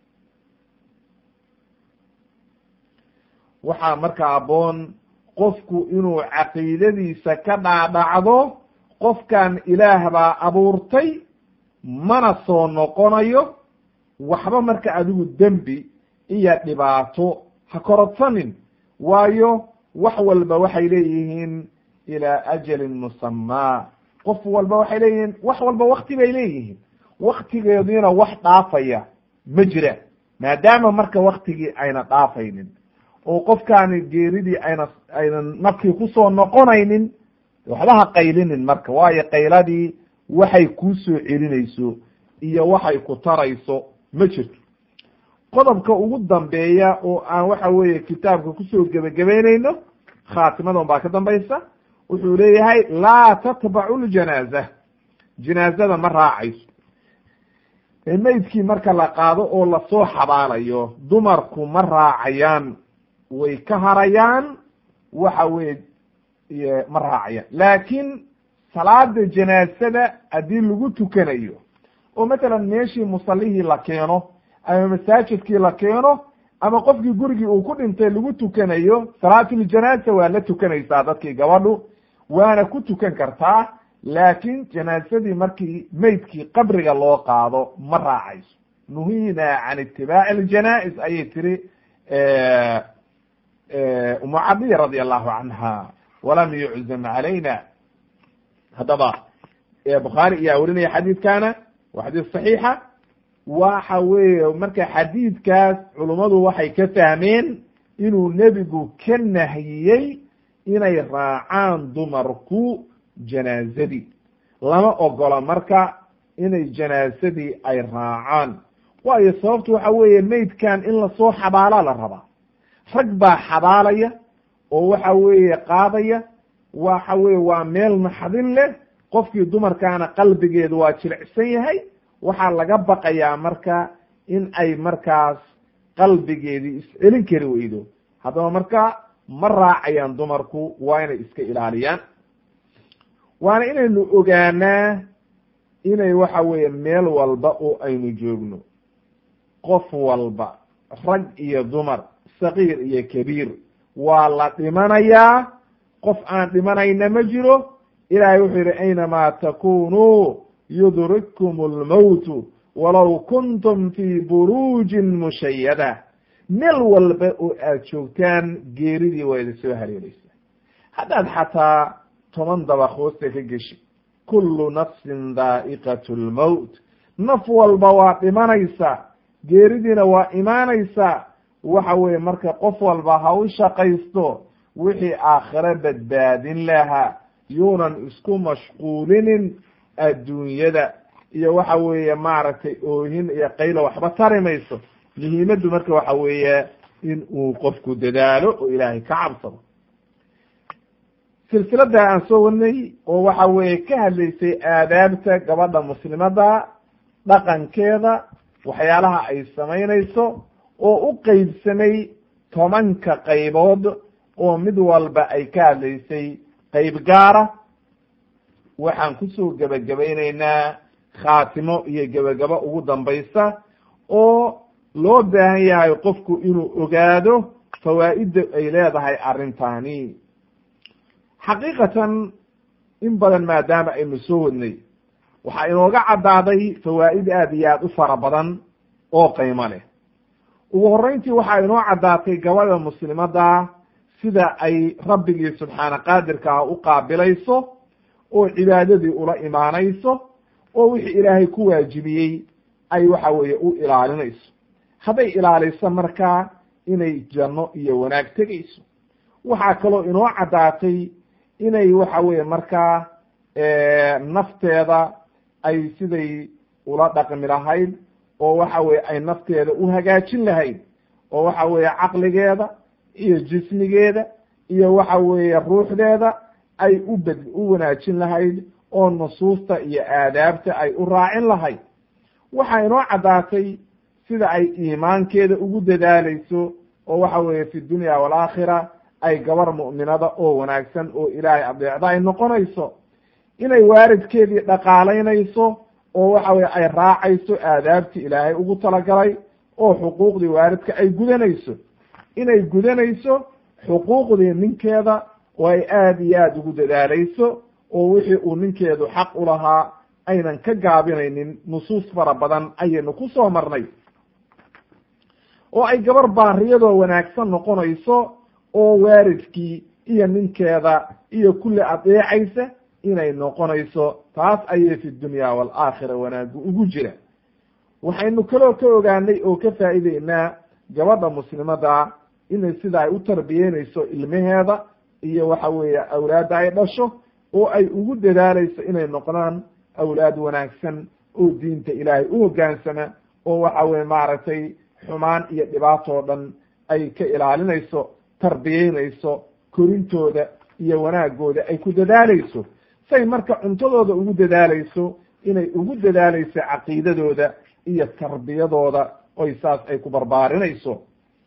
waxaa marka aboon qofku inuu caqiidadiisa ka dhaadhacdo qofkan ilaah baa abuurtay mana soo noqonayo waxba marka adigu dembi iyo dhibaato ha korodsanin waayo wax walba waxay leeyihiin ilaa ajalin musamaa qof walba waxay leeyihiin wax walba wakti bay leeyihiin waktigeediina wax dhaafaya ma jira maadaama marka waktigii ayna dhaafaynin oo qofkaani geeridii ayna aynan nafkii kusoo noqonaynin waxba ha qaylinin marka waayo qayladii waxay kuu soo celinayso iyo waxay ku tarayso ma jirto qodobka ugu dambeeya oo aan waxa weeye kitaabka kusoo gebagabeyneyno khaatimadan baa ka dambaysa wuxuu leeyahay laa tatbacu ljanaaza janaazada ma raacayso meydkii marka la qaado oo lasoo xabaalayo dumarku ma raacayaan way ka harayaan waxa weye ma raacayaan laakiin salaada janaasada haddii lagu tukanayo oo matalan meeshii musallihii la keeno ama masaajidkii la keeno ama qofkii gurigii uu ku dhintay lagu tukanayo salaatuljanaaza waa la tukanaysaa dadkii gabadhu waana ku tukan kartaa laakiin janaasadii markii meydkii qabriga loo qaado ma raacayso nuhina can itibaaci aljanaa-is ayay tiri umu cadiya radi allahu canha walam yuczam calayna haddaba bukhaari ayaa werinaya xadiidkana waa xadiis saxiixa waxa weeye marka xadiidkaas culummadu waxay ka fahmeen inuu nebigu ka nahiyey inay raacaan dumarku janaazadii lama ogola marka inay janaasadii ay raacaan waayo sababtu waxa weeye meydkan in lasoo xabaalaa la rabaa rag baa xabaalaya oo waxa weeye qaadaya waxa weye waa meel naxdin leh qofkii dumarkaana qalbigeedu waa jilicsan yahay waxaa laga baqayaa marka in ay markaas qalbigeedii iscelin kari weydo haddaba marka ma raacayaan dumarku waa inay iska ilaaliyaan waana inaynu ogaanaa inay waxa weeye meel walba oo aynu joogno qof walba rag iyo dumar sakiir iyo kabiir waa la dhimanayaa qof aan dhimanayna ma jiro ilaahay wuxuu yihi aynamaa takunuu yudrikkum almowtu walow kuntum fii buruujin mushayada meel walba oo aad joogtaan geeridii waa idin soo haleelaysaa haddaad xataa toban dabaq hoosta ka geshi kullu nafsin daa'iqat lmowt naf walba waa dhimanaysa geeridiina waa imaanaysa waxa weeye marka qof walba ha u shaqaysto wixii aakhiro badbaadin lahaa yuunan isku mashquulinin adduunyada iyo waxa weeye maaragtay oohin iyo qaylo waxba tari mayso muhiimaddu marka waxa weeye in uu qofku dadaalo oo ilaahay ka cabsado silsilada aan soo wadnay oo waxa weeye ka hadlaysay aadaabta gabadha muslimada dhaqankeeda waxyaalaha ay samaynayso oo u qeybsamay tobanka qaybood oo mid walba ay ka hadlaysay qeyb gaara waxaan kusoo gebagabayneynaa khaatimo iyo gebagabo ugu dambaysa oo loo baahan yahay qofku inuu ogaado fawaa'idda ay leedahay arrintani xaqiiqatan in badan maadaama aynu soo wadnay waxaa inooga caddaaday fawaa'id aad iyo aad u fara badan oo qiimo leh ugu horreyntii waxaa inoo caddaatay gabadha muslimada sida ay rabbigii subxaana qaadirkaa u qaabilayso oo cibaadadii ula imaanayso oo wixii ilaahay ku waajibiyey ay waxa weeye u ilaalinayso hadday ilaaliso markaa inay janno iyo wanaag tegayso waxaa kaloo inoo caddaatay inay waxa weeye markaa nafteeda ay siday ula dhaqmi lahayd oo waxa weye ay nafteeda u hagaajin lahayd oo waxa weeye caqligeeda iyo jismigeeda iyo waxa weeye ruuxdeeda ay u bed u wanaajin lahayd oo nusuusta iyo aadaabta ay u raacin lahayd waxaa inoo caddaatay sida ay iimaankeeda ugu dadaalayso oo waxa weeye fi dunya waalaakhira ay gabar mu'minada oo wanaagsan oo ilaahay adeecda ay noqonayso inay waaridkeedii dhaqaalaynayso oo waxa weye ay raacayso aadaabtii ilaahay ugu talagalay oo xuquuqdii waaridka ay gudanayso inay gudanayso xuquuqdii ninkeeda oo ay aada iyo aada ugu dadaalayso oo wixii uu ninkeedu xaq u lahaa aynan ka gaabinaynin nusuus fara badan ayaynu ku soo marnay oo ay gabar baariyadoo wanaagsan noqonayso oo waaridkii iyo ninkeeda iyo kulli adeecaysa inay noqonayso taas ayay fi dunya waalaakhira wanaagu ugu jira waxaynu kaloo ka ogaanay oo ka faa'iideynaa gabadha muslimada inay sida ay u tarbiyeynayso ilmaheeda iyo waxa weeye awlaadda ay dhasho oo ay ugu dadaaleyso inay noqdaan awlaad wanaagsan oo diinta ilaahay u hoggaansama oo waxa weye maaragtay xumaan iyo dhibaatoo dhan ay ka ilaalinayso tarbiyeynayso korintooda iyo wanaagooda ay ku dadaaleyso say marka cuntadooda ugu dadaaleyso inay ugu dadaaleyso caqiidadooda iyo tarbiyadooda oy saas ay ku barbaarinayso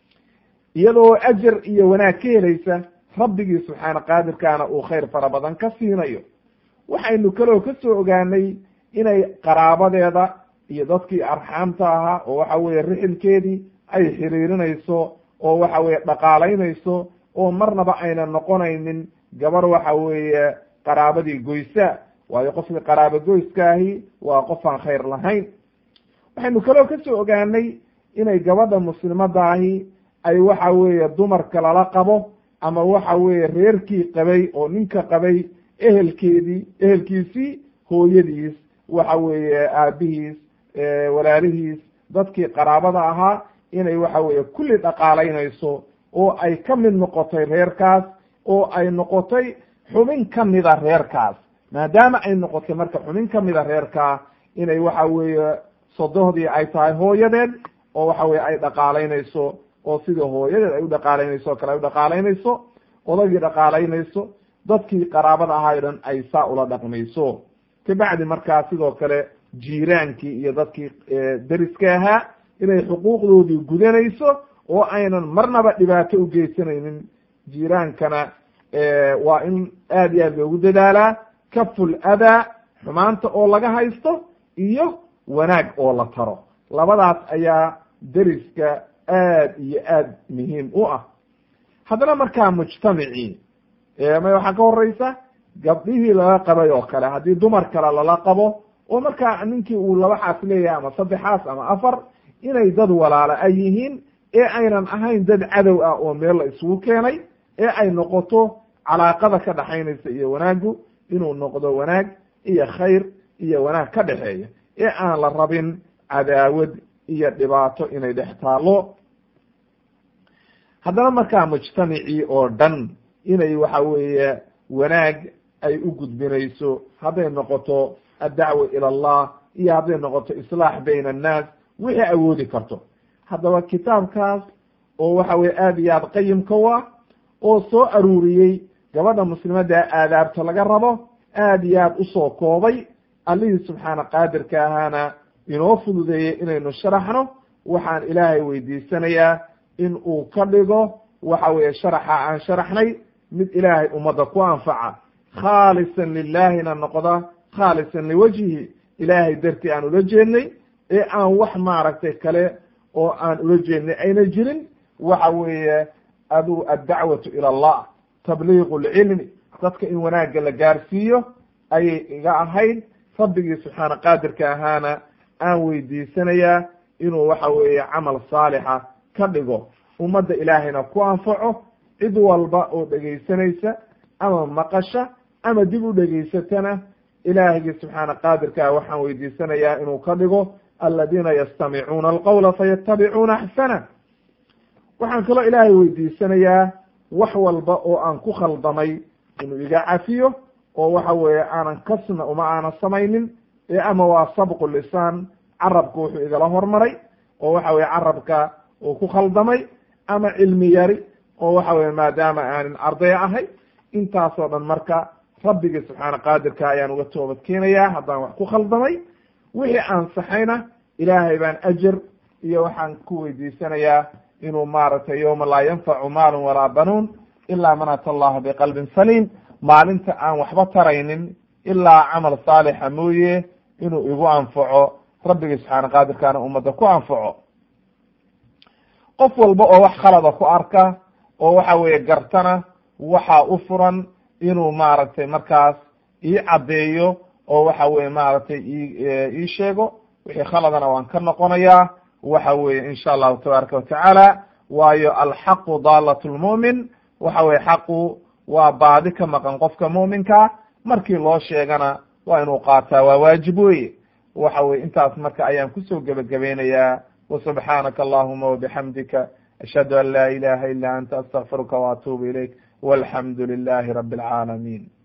iyadoo ajar iyo wanaag ka helaysa rabbigii subxaana qaadirkaana uu khayr fara badan ka siinayo waxaynu kaloo ka soo ogaanay inay qaraabadeeda iyo dadkii arxaamta ahaa oo waxa weeye rixilkeedii ay xiriirinayso oo waxa weeye dhaqaalaynayso oo marnaba ayna noqonaynin gabar waxa weeye qaraabadii goysa waayo qofka qaraabo goyskaahi waa qof aan khayr lahayn waxaynu kaloo ka soo ogaanay inay gabadha muslimadaahi ay waxa weeye dumarka lala qabo ama waxa weeye reerkii qabay oo ninka qabay ehelkeedii ehelkiisii hooyadiis waxa weeye aabihiis walaalihiis dadkii qaraabada ahaa inay waxa weeye kulli dhaqaalaynayso oo ay ka mid noqotay reerkaas oo ay noqotay xubin ka mida reerkaas maadaama ay noqotay marka xubin ka mida reerkaa inay waxa weeye sodohdii ay tahay hooyadeed oo waxa weye ay dhaqaalaynayso oo sidii hooyadeed ay u dhaqaalaynayso o kale ay u dhaqaalaynayso odagii dhaqaalaynayso dadkii qaraabada ahaa o dhan ay saa ula dhaqmayso kabacdi markaa sidoo kale jiiraankii iyo dadkii deriska ahaa inay xuquuqdoodii gudanayso oo aynan marnaba dhibaato u geysanaynin jiiraankana waa in aad iyo aad loogu dadaalaa kaful adaa xumaanta oo laga haysto iyo wanaag oo la taro labadaas ayaa deriska aad iyo aad muhiim u ah haddana markaa mujtamacii ma waxaa ka horeysa gabdhihii lala qabay oo kale haddii dumar kale lala qabo oo markaa ninkii uu laba xaas leeyahay ama saddexaas ama afar inay dad walaala ay yihiin ee aynan ahayn dad cadow ah oo meel la isugu keenay ee ay noqoto calaaqada ka dhaxaynaysa iyo wanaagu inuu noqdo wanaag iyo khayr iyo wanaag ka dhexeeya ee aan la rabin cadaawad iyo dhibaato inay dhex taalo haddana markaa mujtamacii oo dhan inay waxa weeye wanaag ay u gudbinayso hadday noqoto addacwa ila allah iyo hadday noqoto islaax bayna annaas wixii awoodi karto haddaba kitaabkaas oo waxa weye aada iyo aad qayimka u ah oo soo aruuriyey gabadha muslimadda aadaabta laga rabo aada iyo aad usoo koobay allihii subxaana qaadirka ahaana inoo fududeeyey inaynu sharaxno waxaan ilaahay weydiisanayaa in uu ka dhigo waxa weeye sharaxa aan sharaxnay mid ilaahay ummadda ku anfaca khaalisan lilaahina noqda khaalisan liwajhihi ilaahay dartii aan ula jeednay ee aan wax maaragtay kale oo aan ula jeednay ayna jirin waxa weeye adu addacwatu ila allah tabliiqu lcilmi dadka in wanaagga la gaarsiiyo ayay iga ahayd rabbigii subxaana qaadirka ahaana aan weydiisanayaa inuu waxa weeye camal saalixa ka dhigo ummadda ilaahayna ku anfaco cid walba oo dhegaysanaysa ama maqasha ama dib u dhegaysatana ilaahigii subxaana qaadirkaa waxaan weydiisanayaa inuu ka dhigo aladiina yastamicuuna alqawla fayatabicuuna axsana waxaan kaloo ilaahay weydiisanayaa wax walba oo aan ku khaldamay inuu iga cafiyo oo waxa weeye aanan kasna uma aanan samaynin ee ama waa sabqu lisaan carabka wuxuu igala hormaray oo waxa weye carabka uu ku khaldamay ama cilmi yari oo waxa weye maadaama aanin arday ahay intaasoo dhan marka rabbigii subxaana qaadirka ayaan uga toobad keenayaa haddaan wax ku khaldamay wixii aan saxayna ilaahay baan ajar iyo waxaan ku weydiisanayaa inuu maaragtay yowma laa yanfacu maalun walaa banuun ilaa man ata allaha biqalbin saliim maalinta aan waxba taraynin ilaa camal saalixa mooye inuu igu anfaco rabbigii subxaana qaadirkaana ummadda ku anfaco qof walba oo wax khalada ku arka oo waxa weeye gartana waxaa u furan inuu maaragtay markaas ii caddeeyo oo waxa weye maaragtay ii sheego wixii khaladana waan ka noqonayaa waxa weye insha allahu tabaaraka watacaala waayo alxaqu daalat lmu'min waxa weye xaqu waa baadi ka maqan qofka mu'minka markii loo sheegana waa inuu qaataa waa waajib weye waxa weye intaas marka ayaan kusoo gebagabeynayaa wasubxaanaka allahuma wabixamdika ashhadu an laa ilaha ila anta astaqfiruka waatuubu ilayk walxamdu lilahi rabi alcaalamiin